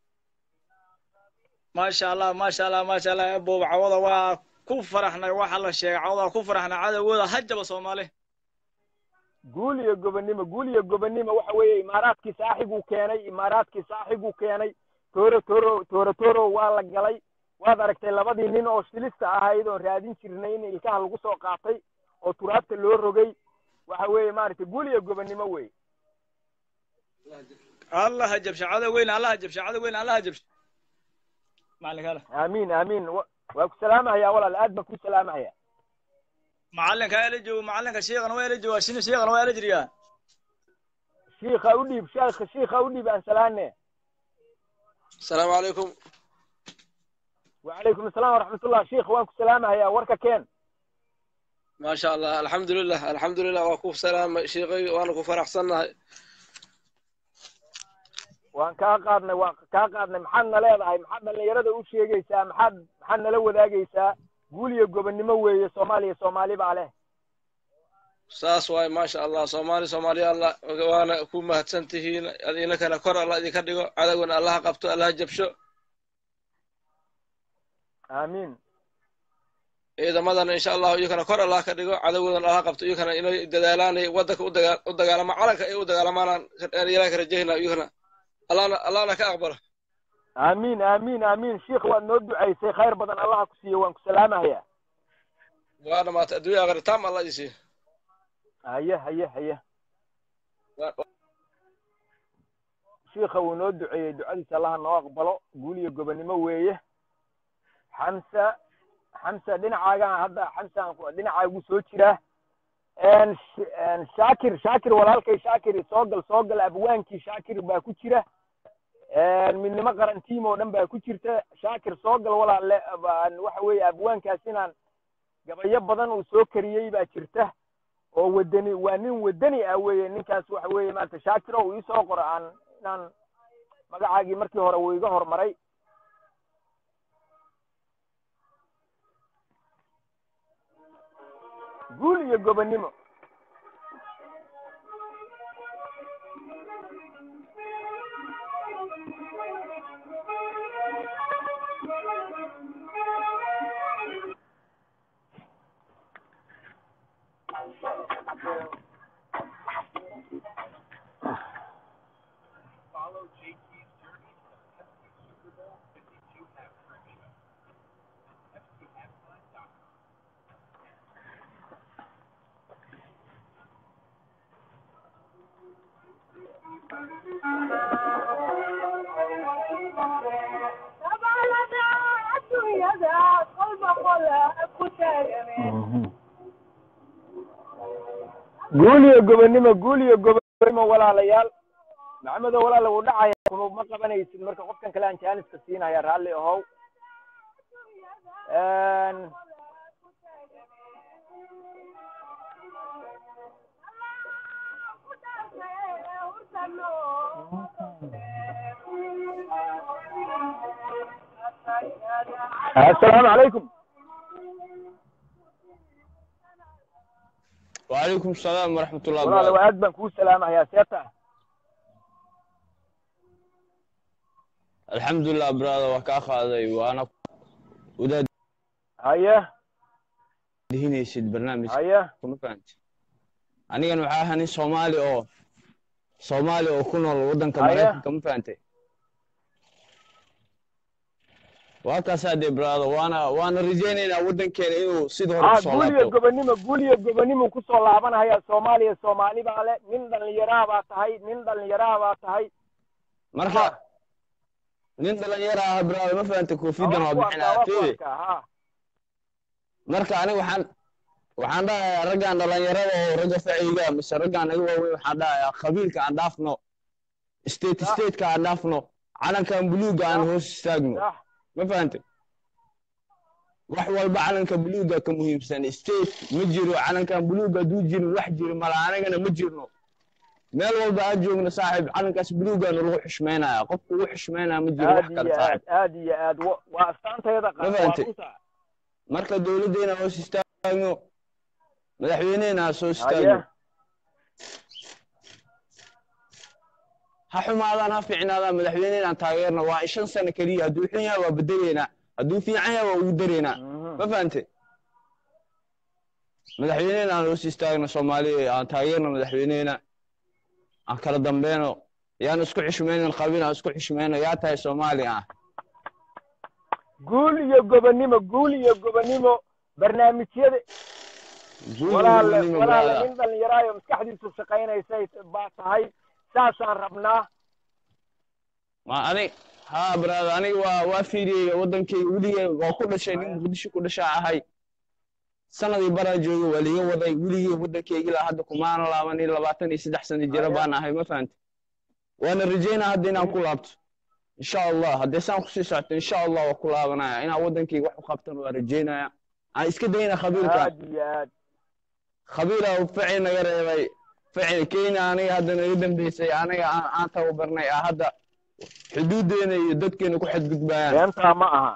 Speaker 3: ما شاء الله ما شاء الله ما شاء الله ابو عوضه waa ku faraxnay waxa la sheegay cawda ku faraxnay cadawgooda hajaba Soomaali
Speaker 1: guul iyo gobonnimo guul iyo gobonnimo waxa weeye imaaraadkii saaxiguu keenay imaaraadkii saaxiguu keenay tooro tooro tooro tooro waa la galay waad aragtay labadii nin oo shilista ahayd oon raadin jirnay in ilkaha lagu soo qaatay oo turaabta loo rogay waxa weeye maaragtay guul iyo gobonnimo wey
Speaker 3: الله هجب شعاده وين الله هجب شعاده وين الله هجب معلك هلا
Speaker 1: aamiin aamiin wa- waa ku salaamahayaa walaal aad baan ku salaamahayaa
Speaker 3: معلك هلا جو معلك شيخنا وين جو شنو شيخنا وين جريا
Speaker 1: shiikha u dhiib sheekha shiikha u dhiib aan salaane
Speaker 4: السلام عليكم
Speaker 1: wacalaykum asalaam waraxmatullah shiikh waan ku salaamahayaa warka keen
Speaker 4: ما شاء الله الحمد لله الحمد لله وكوف سلام شيخي وانا كوف فرح صنع
Speaker 1: waan kaa qaadnay waan kaa qaadnay maxaad na leedahay maxaad dhallinyarada u sheegaysaa maxaad maxaad nala wadaagaysaa guul iyo gobonnimo weeye soomaaliya soomaali baa leh
Speaker 4: ساس واي ما شاء الله صومالي صومالي الله وانا كوف مهتسنتهين ادينا كان كور الله دي كدغو عدغنا الله قبطو الله جبشو
Speaker 1: aamiin
Speaker 4: إذا مدن إن شاء الله يكنا كور الله كدغو عدغنا الله قبطو يكنا إنه ددالان ودك u dagaalama calanka ay u dagaalamaan ilaahay ka rajayna yukana allahna allahna ka aqbalo
Speaker 1: aamiin aamiin aamiin shiikh waad noo ducaysay khayr badan allaha ku siiyo waan ku salaamahayaa
Speaker 4: waana maata adduunya aqri tam allah isi
Speaker 1: haye haye haye shiikha wuu noo duceeyey ducadiisa allaha noo aqbalo guul iyo gobonnimo weeye xamsa xamsa dhinacaagaan hadda xamsaan ku- dhinacaagu soo jira En Sh- en shaakir shaakir walaalkay shaakir soo gal soo gal abwaankii shaakir baa ku jira En midnimo qaran tiim oo dhan baa ku jirta shaakir soo gal walaale baan waxa weeye abwaankaas inaan gabayo badan uu soo kariyey baa jirta oo wadani waa nin wadani ah weeye ninkaas waxa weeye maarata shaakir oo uu iisoo qoro aan inaan magacaagii markii hore wuu iga hormaray guul iyo gobonnimo guul iyo gobonnimo guul iyo gobonnimo walaalayaal maxamedo walaala wuu dhacaya kuma ma qabanaysid marka qofkan kale aan jaaniska siinaya raalli ahow En, assalaamu calaykum
Speaker 5: وعليكم السلام ورحمة الله
Speaker 1: walaala
Speaker 5: وبركاته
Speaker 1: aad baan kuu salaamahayaa seeta
Speaker 5: الحمد لله برادر وكاخا هذا وانا ودا
Speaker 1: haye
Speaker 5: دهينيسيد برنامج
Speaker 1: haye
Speaker 5: كما فهمت anigan waxaa ahaa nin soomaali oo soomaali oo ku nool waddanka
Speaker 1: Haya.
Speaker 5: maraykanka ma fahantay waa kaasaa dee brother waana waana rajaynaynaa waddankeena inuu sida hore
Speaker 1: ah
Speaker 5: kusoo
Speaker 1: guul iyo
Speaker 5: laabto
Speaker 1: gobonimo guul iyo gobonimo kusoo laabanaya soomaaliya soomaali baa le nin dhallinyaraha baa tahay nin dhallinyaraha baa tahay
Speaker 5: marka nin dhalinyaro ah brother ma fahantay koofiyadan waa bixinaa fiiri
Speaker 1: ha
Speaker 5: marka aniga waxaan waxaan dhahayaa raggan dhalinyarada oo ragga faciga mise raggan naga waaweyn waxaan dhahayaa qabiilka aan dhaafno state
Speaker 1: Sax.
Speaker 5: stateka aan dhaafno calankan buluuga aan
Speaker 1: Sax.
Speaker 5: hoos istaagno
Speaker 1: sax
Speaker 5: ma fahantay wax walba calanka buluuga ka muhiimsan state ma jiro calankan buluuga hadduu jirin wax jiri mala anagana ma jirno meel walba aad joogno saaxiib calankaas buluugaana lagu xushmaynaya qofku ugu xushmaynaya ma jiro wax
Speaker 1: aad
Speaker 5: kale
Speaker 1: iyo aad
Speaker 5: saaxiib
Speaker 1: aad iyo aad wa- waa astaantayada
Speaker 5: Ma fahantay? marka dowladdeena hoos istaagno madaxweyneena hoos istaagno
Speaker 1: haye
Speaker 5: ha xumaadaan ha fiicnaadaan madaxweyneen aan taageerna waa shan sano keliya hadduu xun yahay waa bedeleynaa hadduu fiican yahay waa ugu dareynaa
Speaker 1: Mhm.
Speaker 5: ma fahante madaxweyneen aan hoos istaagno soomaaliya aan taageerno madaxweyneena aan kala dambeyno yaan isku xishmayno qabiil aan isku xishmayno yaa tahay soomaali ah
Speaker 1: guul iyo gobonimo guul iyo gobonimo barnaamijyada
Speaker 5: Guul
Speaker 1: walaale
Speaker 5: gobonimo,
Speaker 1: walaale
Speaker 5: brother.
Speaker 1: nin dhallinyaraayo maskaxdiisu shaqaynaysay baa tahay saasaan rabnaa
Speaker 5: ma anig ha brother aniga waa waa fiiriyey waddankayga weligay waa ku dhashay nin muqdisho ku dhashaa ahay sanadii baraa jooga waa liga waday weligay waddankayga ilaa hadda kumaana laaban iyo labaatan iyo saddex sano jira
Speaker 1: Haya.
Speaker 5: baan ahay ma fahante waana rajaynaa hadda inaan ku laabto insha allah haddii saan kusii socoto insha allah waa ku laabanaya inaan waddankayga wax u qabtan waa rajaynaya aan iska dayna khabiilka
Speaker 1: aad iyo aad
Speaker 5: khabiila faci naga reebay faci kenya aniga hadda naga dambeysay aniga aan aan tababarnay ah hadda xuduudeena iyo dadkeena ku xadgudbayaan
Speaker 1: beentaa ma aha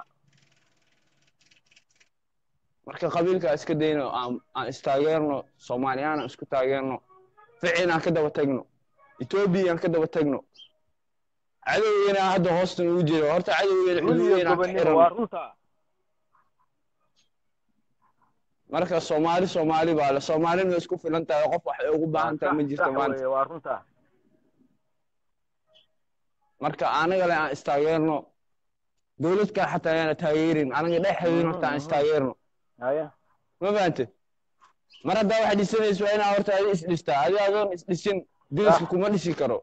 Speaker 5: marka qabiilka iska dayno aan aan istaageerno soomaaliyaan aan isku taageerno ficin aan ka daba tagno etoobiya aan ka daba tagno cadowgeena hadda hoostan ugu jiro horta cadowgeena
Speaker 1: guul iyo
Speaker 5: xuduudeena aan ka
Speaker 1: gobonimo waa
Speaker 5: xirano
Speaker 1: runtaa
Speaker 5: marka soomaali soomaali baa le soomaalina way isku filan tahay qof wax ay ugu baahan tahay ma
Speaker 1: Sax-
Speaker 5: jirto
Speaker 1: sax
Speaker 5: maanta
Speaker 1: weeye, waa runtaa
Speaker 5: marka anaga le aan istaageerno dowlad kale xataa ayaana taageerin anaga dhexdeena horta aan istaageerno
Speaker 1: haya
Speaker 5: ma fahante mar haddaa wax dhisanayso waa inaa horta adi isdhistaa adi adoon isdhisin diriska
Speaker 1: Ah.
Speaker 5: kuma dhisi karo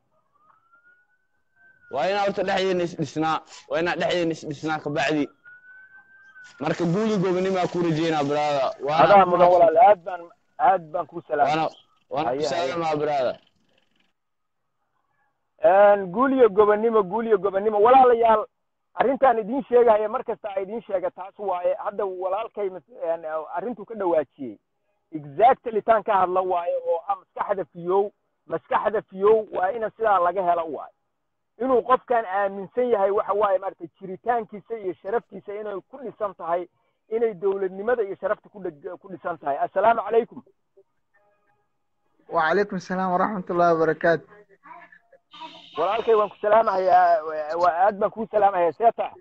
Speaker 5: waa inaa horta dhexdeena isdhisnaa waa inaa dhexdeena isdhisnaa kabacdi marka guuli gobonimaa ku rajeynaa brada
Speaker 1: adaa mudan walaal aad baan aad baan kuu salaamay
Speaker 5: waana waana
Speaker 1: Haya, haya.
Speaker 5: kusaalamaa brada
Speaker 1: guul iyo gobonimo guul iyo gobonimo walaalayaal arrintaan idiin sheegaya mar kasta a idiin sheega taas waaye hadda walaalkay mas- een, arrintuu ka dhawaajiyey exactly taan ka hadla waaye oo ah maskaxda fiyow maskaxda fiyow waa ina sidaa laga helo waaye inuu qofkan aaminsan yahay waxa waaye maaragtay jiritaankiisa iyo sharaftiisa inay ku dhisan tahay inay dowladnimada iyo sharafta ku dheg- ku dhisan tahay assalaamu calaykum
Speaker 6: وعليكم السلام ورحمة الله وبركاته
Speaker 1: walaalkay waan ku salaamahayaa waa aad baan kuu salaamahayaa see tahay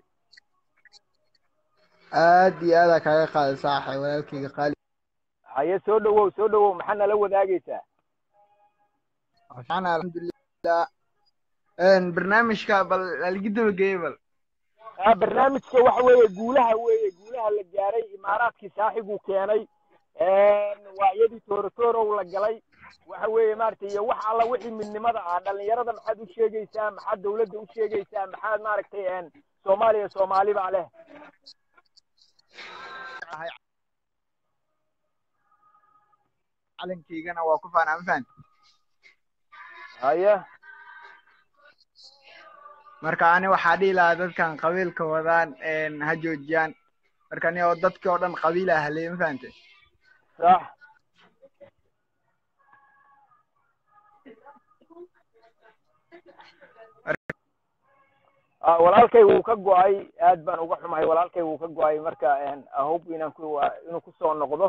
Speaker 6: aad iyo aad aa kaaga qaaday saaxay walaalkayga qaali
Speaker 1: haye soo dhawow soo dhawow maxaa nala wadaagaysaa
Speaker 6: waxaan alxamdulilah een barnaamijka bal haligi dabageeye bal
Speaker 1: ah barnaamijka waxa weeye guulaha weeye guulaha la gaaray imaaraadkii saaxibuu keenay waa iyadii toorotorow la galay waxa weeye maaragtay iyo wax alla wixii midnimada ah dhalinyarada maxaad u sheegaysaa maxaad dawladda u sheegaysaa maxaad maaragtay een soomaaliya soomaali baa leh
Speaker 6: calankaygana waa ku faanaa ma fahanti
Speaker 1: haye
Speaker 6: marka ani waxaa dhihi lahaa dadkan qabiilka wadaan een ha joojiyaan marka ani oo dadkii oo dhan qabiila haley ma fahante
Speaker 1: sax ah walaalkay wuu ka go'ay aad baan uga xumahay walaalkay wuu ka go'ay marka een ahob inaan ku inuu kusoo noqdo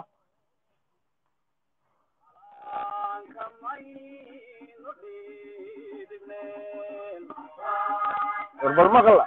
Speaker 1: warbal maqla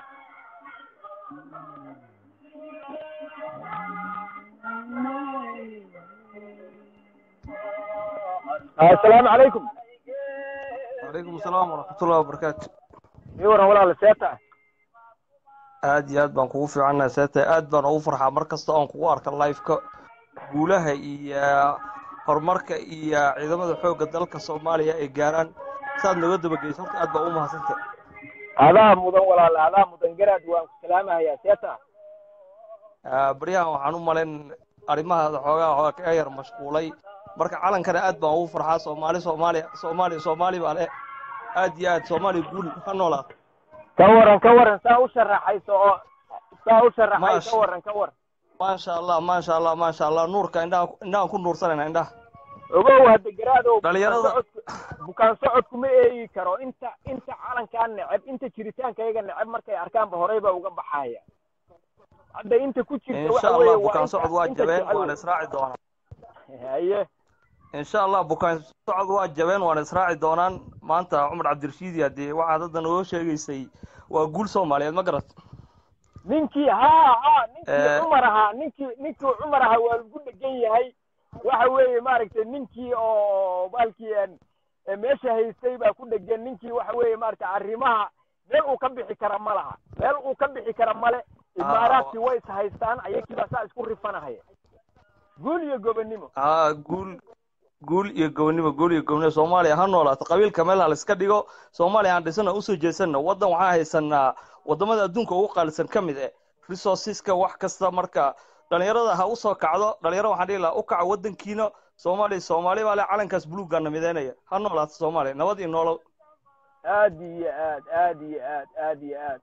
Speaker 7: assalaamu calaykum
Speaker 8: calaykum asalaam waraxmatullahi wabarakaatu
Speaker 7: ii waran walaal seeta
Speaker 8: aad iyo aad baan kugu fiicannahay seetay aad baan ugu farxaa mar kasta oon kugu arka liveka guulaha iyo horumarka iyo ciidamada xoogga dalka soomaaliya ay gaaraan saad nooga dabageysa horta aad baa u mahadsantay
Speaker 7: adaa mudan walaal adaa mudan garaad waan ku salaamahayaa seeta
Speaker 8: Ah, baryahan waxaan u malayn arrimahaada xoogaa xoogaa ka yar mashquulay marka calankana aad baan ugu farxaa soomaali soomaaliya soomaaliya soomaali baa leh aad iyo aad soomaaliya guul ha noolaad
Speaker 7: ka waran ka waran saa u sharaxayso oo saa u sharaxay
Speaker 8: Maash-
Speaker 7: ka waran ka waran
Speaker 8: maasha allah maasha allah maasha allah nuurka indhaha indhahaan ku nuursanayna indhaha
Speaker 7: ogow hadda garaadow
Speaker 8: Dhalinyarada-
Speaker 7: bukaan socodku- bukaan socodku ma eegi karo inta inta calankaa neceb inta jiritaankayaga neceb markay arkaanba horey ba uga baxaya hadda inta ku jirta
Speaker 8: insha
Speaker 7: waxa
Speaker 8: allah
Speaker 7: weeye waa
Speaker 8: bukaan
Speaker 7: inta-
Speaker 8: socod waa
Speaker 7: inta
Speaker 8: jabeen
Speaker 7: jecel
Speaker 8: waana israaci doonaan
Speaker 7: haye
Speaker 8: insha allah bukaan socod waa jabeen waana israaci doonaan maanta cumar cabdirashiidi haddii waxaad hadda noo sheegaysay waa guul soomaaliyeed ma garat
Speaker 7: ninkii haa haa ninkii
Speaker 8: Eh.
Speaker 7: cumar ahaa ninkii ninkii cumar ahaa waa lagu dhegan yahay waxa weeye maaragtay ninkii oo baalkii een, ee meesha haystay baa ku dhegan ninkii waxa weeye maaragtay arrimaha meel uu ka bixi kara ma laha meel uu ka bixi kara male imaaraadkii way is haystaan ayagii baa saa isku rifanahaya guul iyo gobonnimo
Speaker 8: haa guul guul iyo gobonimo guul iyo gobonimo soomaaliya ha noolaato qabiilka meel ha la iska dhigo soomaaliya aan dhisana usoo jeesanna waddan waxaan haysanaa waddamada adduunka ugu qaalisan ka mid eh resourceska wax kasta marka dhalinyarada ha usoo kacdo dhalinyaro waxaan dhihi lahaa u kaca waddankiina soomaaliya soomaali baa le calankaas buluuggaana mideynaya ha noolaato soomaaliya nabad iyo noolow
Speaker 7: aad iyo aad aad iyo aad aad iyo aad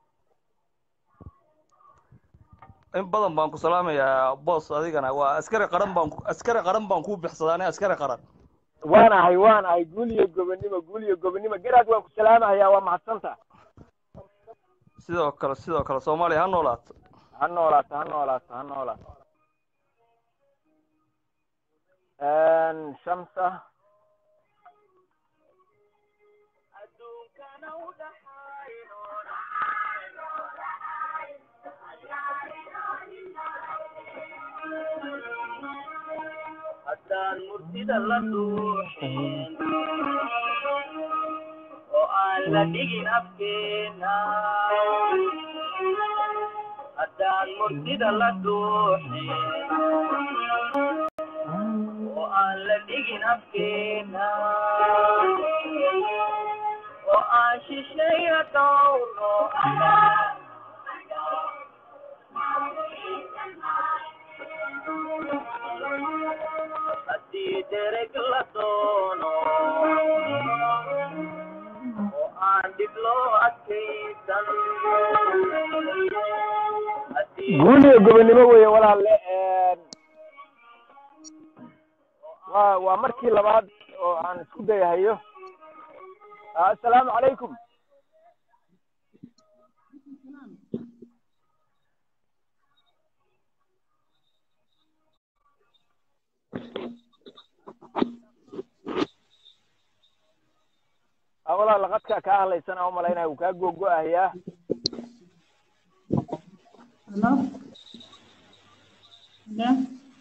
Speaker 8: in badan baan ku salaamayaa boos adigana waa askari qaran baan ku- askari qaran baan kuu bixsadaa ane askari qaran
Speaker 7: waan ahay waan ahay guul iyo gobonnimo guul iyo gobonnimo garaad waan ku salaamahayaa waa mahadsanta
Speaker 8: sidoo kale sidoo kale soomaaliya ha noolaato
Speaker 7: ha noolaato ha noolaato ha noolaato Een, shamsa
Speaker 9: haddaan murtida la duuxin oo aan la dhigin afkeena haddaan murtida la duuxin oo aan la dhigin afkeena oo aan shisheeya dhowrno haddii dereg la doono oo aan dhib loo adkaysan haddii
Speaker 7: guul iyo gobonnimo weeye walaalle Een, waa waa markii labaad oo aan isku dayahayo assalaamu calaykum Ah, walaal laqadkaa kaa hadlaysan aan umalaynaya wuu kaa googo-ahayaa
Speaker 10: Hello? Yeah.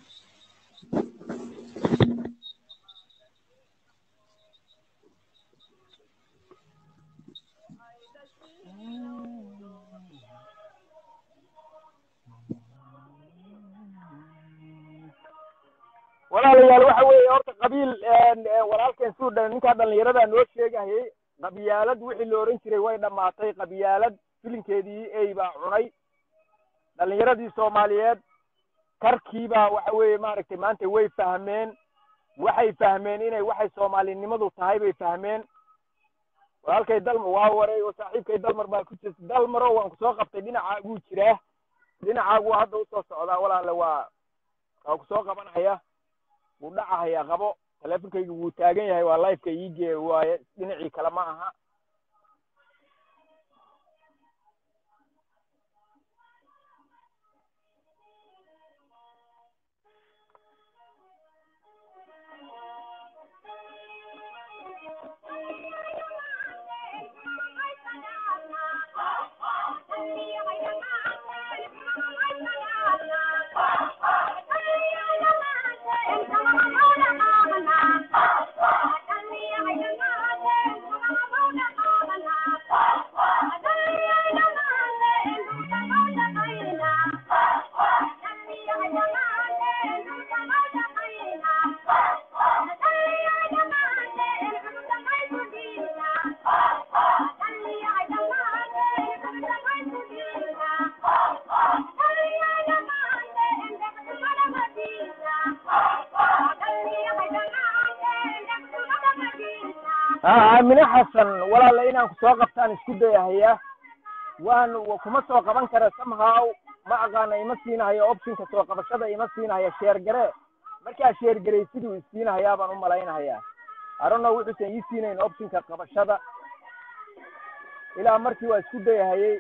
Speaker 7: walaalayaal waxa weeye horta qabiil een, ee, walaalkeen suu dhan ninkaa dhallinyarada noo sheegahayay qabyaalad wixii la ohan jiray way dhammaatay qabyaalad filinkeedii ey baa cunay dhallinyaradii soomaaliyeed karkiibaa waxa weeye maaragtay maanta way fahmeen waxay fahmeen inay waxay soomaalinimadu tahay bay fahmeen walaalkay dalmar waa waray oo saaxiibkay dalmar baa ku jirta dalmaro waan kusoo qabtay dhinacaaguu jiraa dhinacaagu hadda usoo socdaa walaale waa waa kusoo qabanaya wuu dhacahayaa qabo teleefonkayga wuu taagan yahay waa liveka iigee waaye dhinacii kale ma aha
Speaker 9: Thank you.
Speaker 7: aamine xasan walaala inaan ku soo qabtaan isku dayahayaa waan kuma soo qaban kara somehow ma aqaana ima siinahayo optionka soo qabashada ima siinahaya sheergare markaa sheergarey siduu isiinahayaa baan u malaynahayaa arono wuxuusan ii siinayn optionka qabashada ilaa markii waa isku dayahayey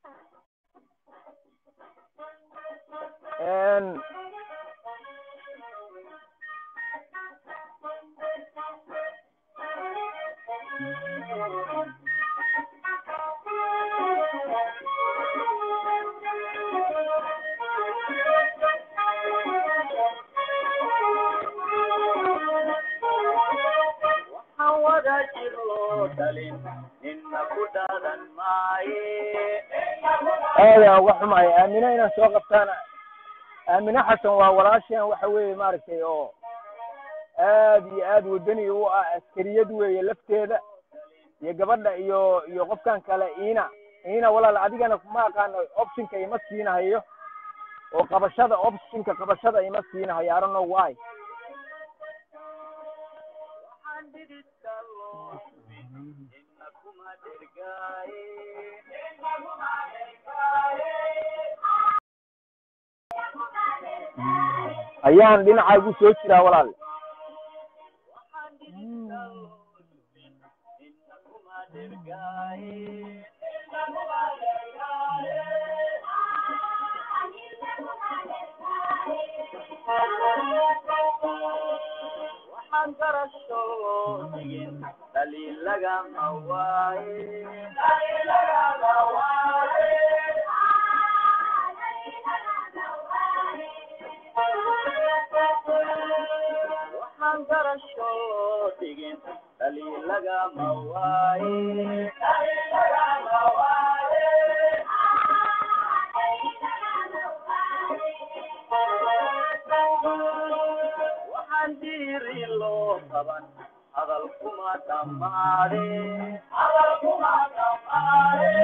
Speaker 9: waxaan wada jirlo dhalin ninna ku dhalan maaye
Speaker 7: aadaan uga xumahay aamine inaan soo qabtaan aamine xasan waa walaasheen waxa weeye maaragtay oo aad iyo aad wadani u ah askariyad weeye lafteeda iyo gabadha iyo iyo qofkan kale iina iina walaal adigana ma aqaano optionka ima siinahayo oo qabashada optionka qabashada ima siinahayo I don't know why
Speaker 9: waxaan dhididka loo subin ninna kuma dhergaaye
Speaker 7: ayaan dhinacaagu soo jiraa walaal
Speaker 9: waxaan dhididka loo subin ninna kuma dhergaaye waxaan garasho dhigin dhaliin lagama waaye waxaan garasho dhigin dhaliin lagama waaye waxaan diiri loo qaban hadal kuma dhammaade hadal kuma dhammaade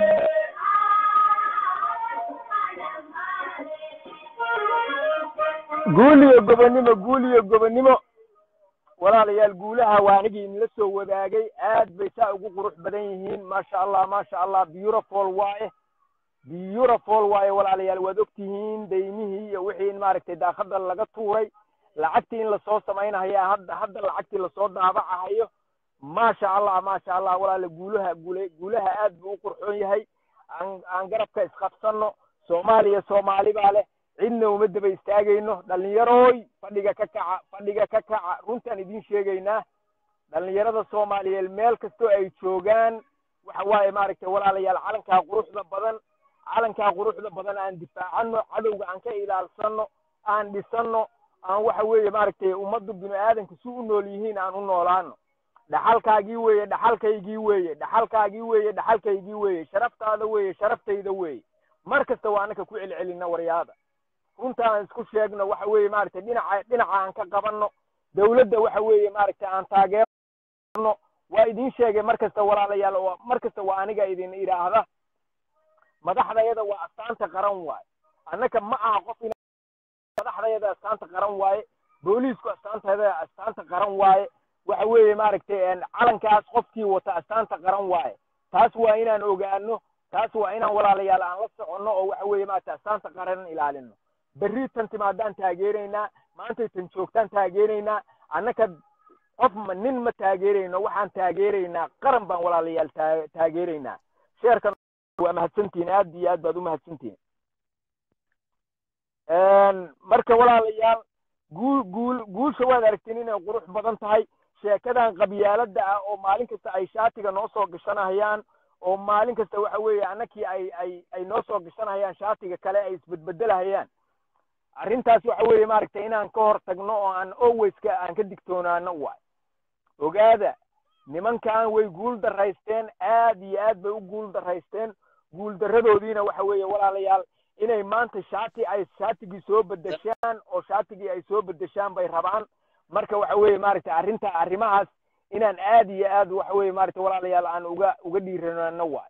Speaker 7: guul iyo gobonnimo guul iyo gobonnimo walaalayaal guulaha waa anigii idinla soo wadaagay aad bay saa ugu qurux badan yihiin maasha allah maasha allah beautiful waaye beautiful waaye walaalayaal waad ogtihiin daymihii iyo wixii in maaragtay daaqada laga tuuray lacagtii in lasoo samaynahaya hadda hadda lacagtii lasoo daabacahayo maasha allah maasha allah walaala guulaha guule guulaha aad buu u qurxoon yahay aan aan garabka isqabsano soomaaliya soomaali baa leh cidna uma daba istaagayno dhallinyarooy fadhiga ka kaca fadhiga ka kaca runtaan idiin sheegaynaa dhallinyarada soomaaliyeed meel kastoo ay joogaan waxa waaye maaragtay walaalayaal calankaa quruxda badan calankaa quruxda badan aan difaacano cadowga aan ka ilaalsano aan dhisano aan waxa weeye maaragtay ummadda bini aadanka si u nool yihiin aan u noolaano dhaxalkaagii weeye dhaxalkaygii weeye dhaxalkaagii weeye dhaxalkaygii weeye sharaftaada weeye sharaftayda weeye mar kasta waa anaka ku celcelina waryaada runta aan isku sheegno waxa weeye maaragtay dhinaca dhinaca aan ka qabanno dawladda waxa weeye maaragtay aan taageerno waa idin sheegay mar kasta walaalayaal oo mar kasta waa aniga idin idhaahda madaxdayada waa astaanta qaran waaye annaka ma aha qof ina madaxdayada astaanta qaran waaye booliisku astaantayada astaanta qaran waaye waxa weeye maaragtay calankaas qofkii wata astaanta qaran waaye taas waa inaan ogaano taas waa inaan walaalayaal aan la soconno oo waxa weeye maaragtay astaanta qaran ilaalino berri tan timaadaan taageeraynaa maantay tan joogtaan taageeraynaa annaka qof ma nin ma taageerayno waxaan taageeraynaa qaran baan walaalayaal taa taageeraynaa sheerkan waa mahadsantihin aad iyo aad baad u mahadsantihin marka walaalayaal guul guul guusha waad aragtiin inay qurux badan tahay sheekadan qabyaalada ah oo maalin kasta ay shaatiga noo soo gashanayaan oo maalin kasta waxa weeye annakii ay ay ay noo soo gashanayaan shaatiga kale ay isbedbedelahayaan arrintaas waxa weeye maaragtay inaan ka hor tagno oo aan alwayska aan ka digtoonaano waay ogaada nimankan way guul daraysteen aad iyo aad bay u guul daraysteen guul daradoodiina waxa weeye walaalayaal inay maanta shaati ay shaatigii soo bedeshaan oo shaatigii ay soo bedeshaan bay rabaan marka waxa weeye maaragtay arrinta arrimahaas inaan aad iyo aad waxa weeye maaragtay walaalayaal aan uga uga dhiiranano waay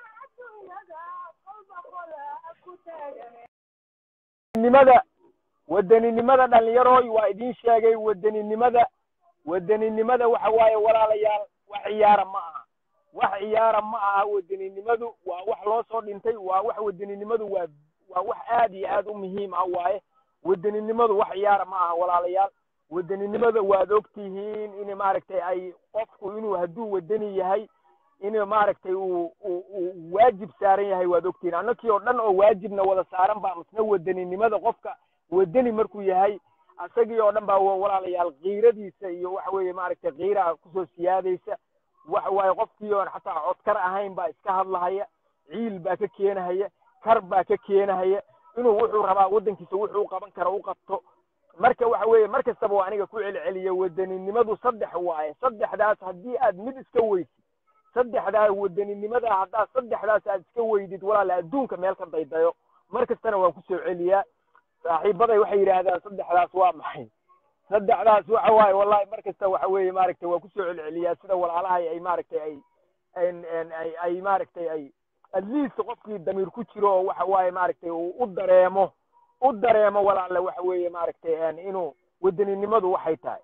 Speaker 7: nimada wadaninimada dhallinyarooy waa idiin sheegay wadaninimada wadaninimada waxa waaye walaalayaal wax ciyaara ma aha wax ciyaara ma aha wadaninimadu waa wax loo soo dhintay waa wax wadaninimadu waa waa wax aad iyo aad u muhiim ah waaye wadaninimadu wax ciyaara ma aha walaalayaal wadaninimada waad ogtihiin in maaragtay ay qofku inuu hadduu wadani yahay in maaragtay uu uu uu waajib saaran yahay waad ogtihiin annakii oo dhan oo waajibna wada saaran ba misna wadaninimada qofka wadani markuu yahay asagii oo dhan baa walaalayaal kiiradiisa iyo waxa weeye maaragtay kiiraa kusoo siyaadaysa waxa waaye qofkii oon xataa codkar ahayn baa iska hadlahaya ciil baa ka keenahaya kar baa ka keenahaya inuu wuxuu rabaa waddankiisa wuxuu qaban kara u qabto marka waxa weeye mar kastaba waa aniga ku celceliya wadaninimadu saddex waaye saddexdaas haddii aad mid iska weysid saddexdaa wadaninimada haddaad saddexdaas aad iska weydid walaala adduunka meel ka daydayo mar kastana waan kusoo celiyaa saaxiibaday waxay yidhaahdaan saddexdaas waa maxay saddexdaas waxa waaye wallahi mar kasta waxa weeye maaragtay waa kusoo celceliyaa sida walaalahay ay maaragtay ay ay ay maaragtay ay at least qofkii damiir ku jiro oo waxa waaye maaragtay uu u dareemo u dareemo walaale waxa weeye maaragtay inuu wadaninimadu waxay tahay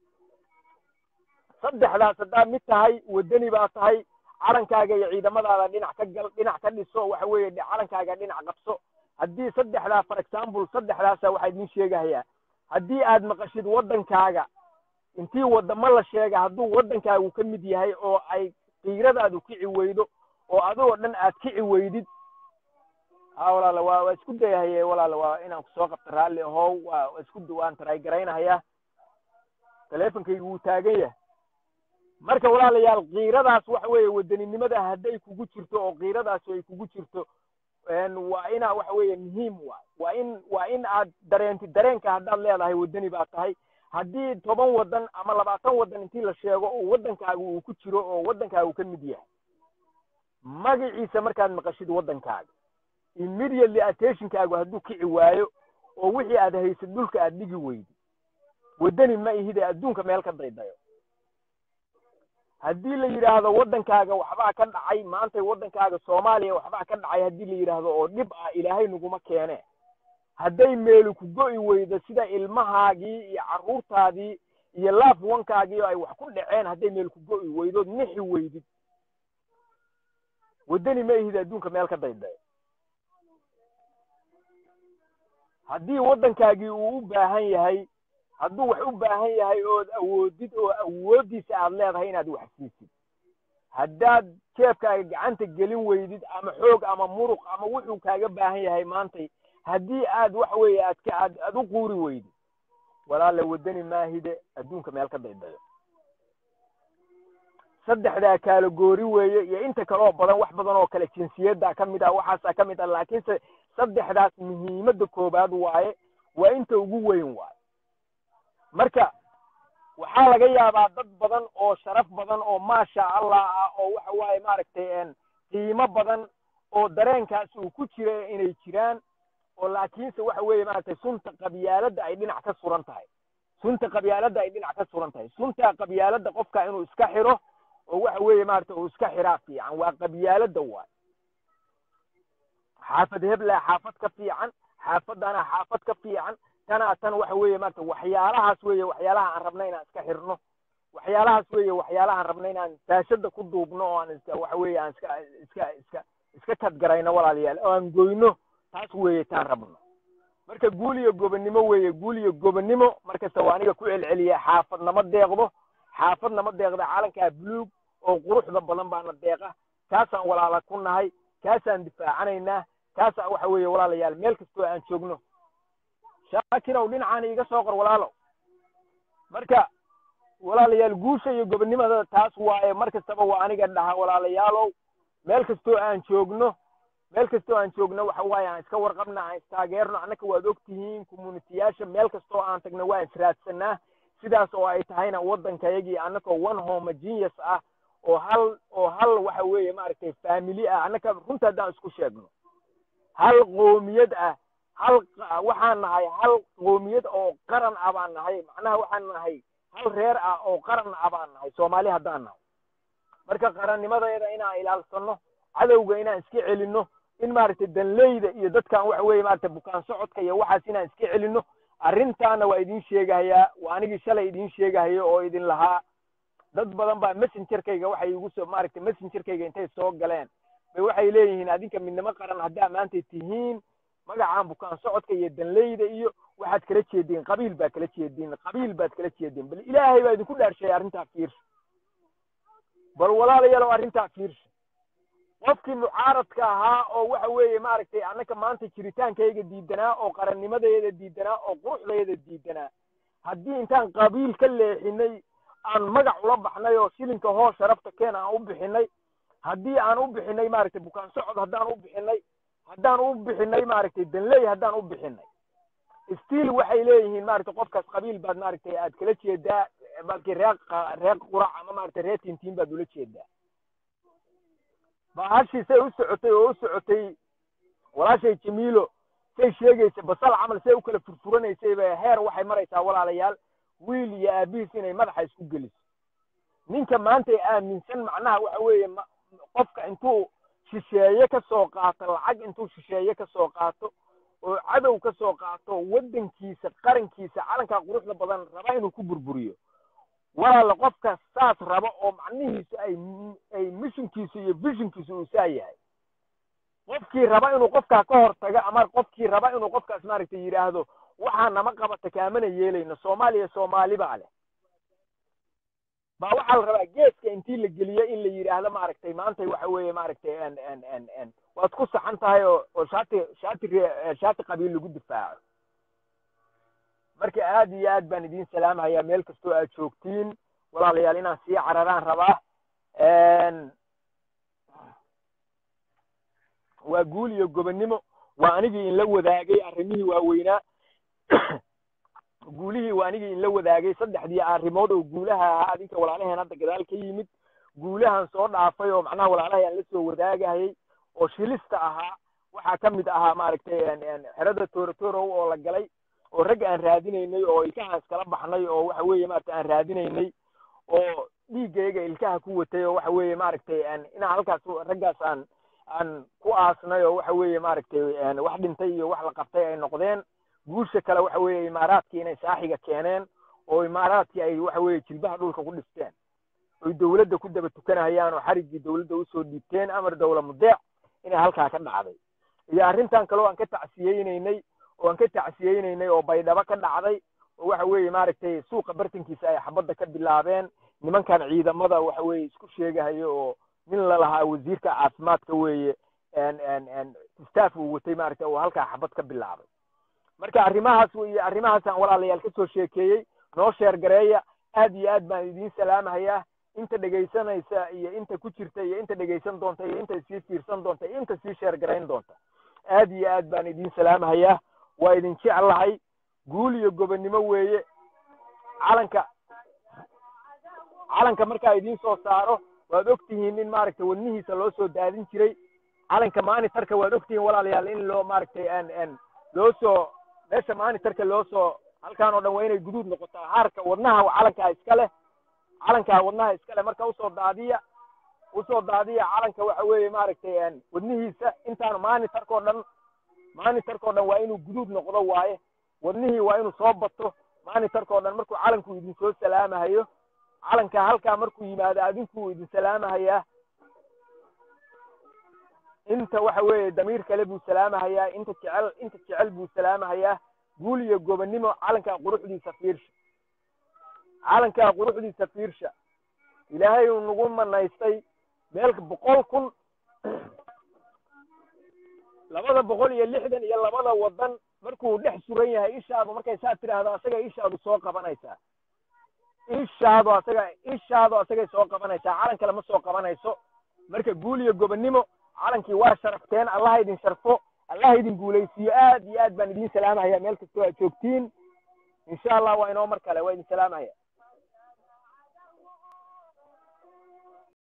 Speaker 7: saddexdaas haddaad mid tahay wadani baa tahay calankaaga iyo ciidamadaada dhinac ka gal dhinac ka dhiso waxa weeye calankaaga dhinac qabso haddii saddexdaa for example saddexdaasa waxaa idiin sheegahayaa haddii aad maqashid waddankaaga intii wadamo la sheega hadduu waddankaagu ka mid yahay oo ay kiiradaadu kici weydo oo adigoo dhan aad kici weydid ha walaala waa waa isku dayahaye walaala waa inaan kusoo qabto raalli ahow waa isku waan taray garaynahayaa teleefonkaygu wuu taagan yahay marka walaalayaal kiiradaas waxa weeye wadaninimada hadday kugu jirto oo kiiradaas ay kugu jirto waa inaa waxa weeye muhiim waay waa in waa in aad dareentid dareenka haddaad leedahay wadani baa tahay haddii toban waddan ama labaatan waddan intii la sheego oo waddankaaga uu ku jiro oo waddankaagu ka mid yahay magaciisa markaad maqashid waddankaaga immediately attentionkaagu hadduu kici waayo oo wixii aad haysid dhulka aad dhigi weydi waddani ma ihide adduunka meel ka daydayo haddii la yidhaahdo waddankaaga waxbaa ka dhacay maantay waddankaaga soomaaliya waxbaa ka dhacay haddii la yidhaahdo oo dhib ah ilaahay naguma keene hadday meelu ku go'i weydo sida ilmahaagii iyo carruurtaadii iyo laaf wankaagii oo ay wax ku dhaceen hadday meel ku go'i weydood nixi weydid waddani ma ihid adduunka meel ka daydayo haddii waddankaagii uu u baahan yahay hadduu wax u baahan yahay ood awoodid oo awooddiisa aad leedahay inaad wax siisid haddaad jeebkaaga gacanta gelin weydid ama xoog ama muruq ama wuxuu kaaga baahan yahay maantay haddii aad waxa weeye aad ka aad aad u quuri weydid walaala waddani maahide adduunka meel ka daydayo saddexdaa kaala goori weeye iyo inta kaloo badan wax badan oo kale jinsiyadda ka mid ah waxaasaa ka mid ah laakiinse saddexdaas muhiimadda koobaad waaye waa inta ugu weyn waaye marka waxaa laga yaabaa dad badan oo sharaf badan oo maasha allah ah oo waxa waaye maaragtay qiimo badan oo dareenkaas uu ku jira inay jiraan oo laakiinse waxa weeye maaragtay sunta qabyaaladda ay dhinac ka suran tahay sunta qabyaaladda ay dhinac ka suran tahay sunta qabyaaladda qofka inuu iska xiro oo waxa weeye maaragtay uu iska xiraa fiican waa qabyaaladda waay xaafad hebla xaafad ka fiican xaafadana xaafad ka fiican tanaa tan waxa weeye maarata waxyaalahaas weeye waxyaalaha aan rabna inaan iska xirno waxyaalahaas weeye waxyaalaha aan rabna inaan daashada ku duubno oo aan iska waxa weeye aan iska iska iska iska kadgarayno walaalayaal oo aan goyno taas weeye taan rabno marka guul iyo gobonnimo weeye guul iyo gobonnimo markasta waa aniga ku celceliya xaafad nama deeqdo xaafad nama deeqda calankaa buluug oo quruxda badan baana deeqa kaasaan walaala ku nahay kaasaan difaacanaynaa kaasaa waxa weeye walaalayaal meel kastoo aan joogno shaakinow dhinacaan iiga soo qor walaalow marka walaalayaal guusha iyo gobonnimada taas waaye mar kastaba waa aniga dhaha walaalayaalow meel kastoo aan joogno meel kastoo aan joogno waxa waaye aan iska warqabna aan istaageerno annaka waad ogtihiin communitiyaasha meel kastoo aan tagno waa israadsanaa sidaas oo ay tahayna waddankayagii annakoo one homogeneous ah oo hal oo hal waxa weeye maaragtay family ah annaka runta haddaan isku sheegno hal qoomiyad ah hal waxaan nahay hal qoomiyad oo qaran ah baan nahay macnaha waxaan nahay hal reer ah oo qaran ah baan nahay soomaali haddaan nahay marka qarannimadeeda inaan ilaalsano cadowga inaan iska celinno in maaragtay danleyda iyo dadkan waxa weeye maaragtay bukaan socodka iyo waxaas inaan iska celinno arrintaana waa idin sheegahayaa waa anigii shalay idin sheegahayo oo idin lahaa dad badan baa messengerkayga waxay igu soo maaragtay messengerkayga intay soo galeen bay waxay leeyihiin adinka midnimo qaran haddaa maanta tihiin magacaan bukaan socodka iyo danleyda iyo waxaad kala jeediin qabiil baad kala jeediin qabiil baad kala jeediin bal ilaahay baa idinku dhaarshay arrintaa fiirsha bal walaalayaalow arrintaa fiirsha qofkii mucaaradka ahaa oo waxa weeye maaragtay annaka maanta jiritaankayga diidanaa oo qarannimadeeda diidanaa oo quruxdeeda diidanaa haddii intaan qabiil ka leexinay aan magac ula baxnay oo shilinka hoo sharafta keen aan u bixinay haddii aan u bixinay maaragtay bukaan socod haddaan u bixinay haddaan u bixinay maaragtay danley haddaan u bixinay stiil waxay leeyihiin maaragtay qofkaas qabiil baad maaragtay aad kala jeedaa markii reer reer qurac ama maaragtay reer tintiin baad ula jeedaa bahashii say u socotay oo u socotay walaashay jamiilo say sheegaysa basal camal say u kala furfuranaysay ba heer waxay maraysaa walaalayaal wiil iyo aabihiis inay madaxa isku geliso ninka maanta aaminsan macnaha waxa weeye qofka intuu shisheeye ka soo qaato lacag intuu shisheeye ka soo qaato oo cadow ka soo qaato waddankiisa qarankiisa calankaa quruxda badan raba inuu ku burburiyo walaala qofka saas raba oo macnihiisu ay ay mishinkiisu iyo visionkiisu uu saa yahay qofkii raba inuu qofkaa ka hortago ama qofkii raba inuu qofkaas maaragtay yidhaahdo waxaa nama qabata kaamana yeelayno soomaaliya soomaali baa leh baa waxaa la rabaa geeska intii la geliyo in la yidhaahdo maaragtay maanta waxa weeye maaragtay n n n n waad ku saxan tahay oo oo shaati shaati re shaati qabiil lagu difaaco marka aad iyo aad baan idiin salaamhayaa meel kastoo aad joogtiin walaalayaal inaan sii cararaan rabaa waa guul iyo gobonnimo waa anigii inla wadaagay arrimihii waaweynaa guulihii waa anigii inla wadaagay saddexdii arrimood oo guulaha ahaa adinka walaalaheen hadda gadaal ka yimid guulahan soo dhaafay oo macnaha walaalahay aan la soo wadaagahayay oo shilista ahaa waxaa ka mid ahaa maaragtay xerada toorotorow oo la galay oo rag aan raadinaynay oo ilkahaan iskala baxnay oo waxa weeye maaragtay aan raadinaynay oo dhiiggayga ilkaha ku watay oo waxa weeye maaragtay inaan halkaas raggaas aan aan ku aasnay oo waxa weeye maaragtay wax dhintay iyo wax la qabtay ay noqdeen guusha kale waxa weeye imaaraadkii inay saaxiga keeneen oo imaaraadkii ay waxa weeye jilbaha dhulka ku dhisteen oy dowladda ku daba tukanahayaan oo xariggii dowladda usoo dhiibteen amar dowla mudeec inay halkaa ka dhacday iyo arrintan kaleo aan ka tacsiyeynaynay oo aan ka tacsiyeynaynay oo baydhabo ka dhacday oo waxa weeye maaragtay suuqa bartankiisa ay xabadda ka bilaabeen nimankan ciidamada waxa weeye isku sheegahayo oo nin lalahaa wasiirka caafimaadka weeye staff uu watay maaragtay oo halkaa xabad ka bilaabay marka arrimahaas iyo arrimahaasaan walaalayaal ka soo sheekeeyey noo sheer gareeya aad iyo aad baan idiin salaamahayaa inta dhegaysanaysa iyo inta ku jirta iyo inta dhegaysan doonta iyo inta sii fiirsan doonta iyo inta sii sheer garayn doonta aad iyo aad baan idiin salaamahayaa waa idin jeclahay guul iyo gobonnimo weeye calanka calanka markaa idiin soo saaro waad ogtihiin in maaragtay wadnihiisa loo soo daadin jiray calanka maanitarka waad ogtihiin walaalayaal in loo maaragtay n loo soo meesha maanitarka loo soo halkaan oo dhan waa inay guduud noqotaa haarka wadnaha calankaa iska leh calankaa wadnaha iska leh marka usoo daadiya usoo daadiya calanka waxa weeye maaragtay wadnihiisa intaan maanitarkao dhan maanitarkao dhan waa inuu guduud noqdo waaye wadnihii waa inuu soo bato maanitarkao dhan markuu calanku idin soo salaamahayo calanka halkaa markuu yimaado adinkuu idin salaamahayaa inta waxa weeye damiir kale buu salaamahayaa inta jecel inta jecel buu salaamahayaa guul iyo gobonnimo calankaa quruxdiisa fiirsha calankaa quruxdiisa fiirsha ilaahay uu nagu manaystay meel boqol kun labada boqol iyo lixdan iyo labada wadan markuu dhex suran yahay ishaadu markay saa tidhaahdo asaga ishaadu soo qabanaysaa ishaadu asaga ishaadu asagay soo qabanaysaa calan kale ma soo qabanayso marka guul iyo gobonnimo calankii waa sharafteen allaha idin sharfo allaha idin guulaysiiyo aad iyo aad baan idin salaamahaya meel kastoo aad joogtiin insha allah waa inoo mar kale waa idin salaamaya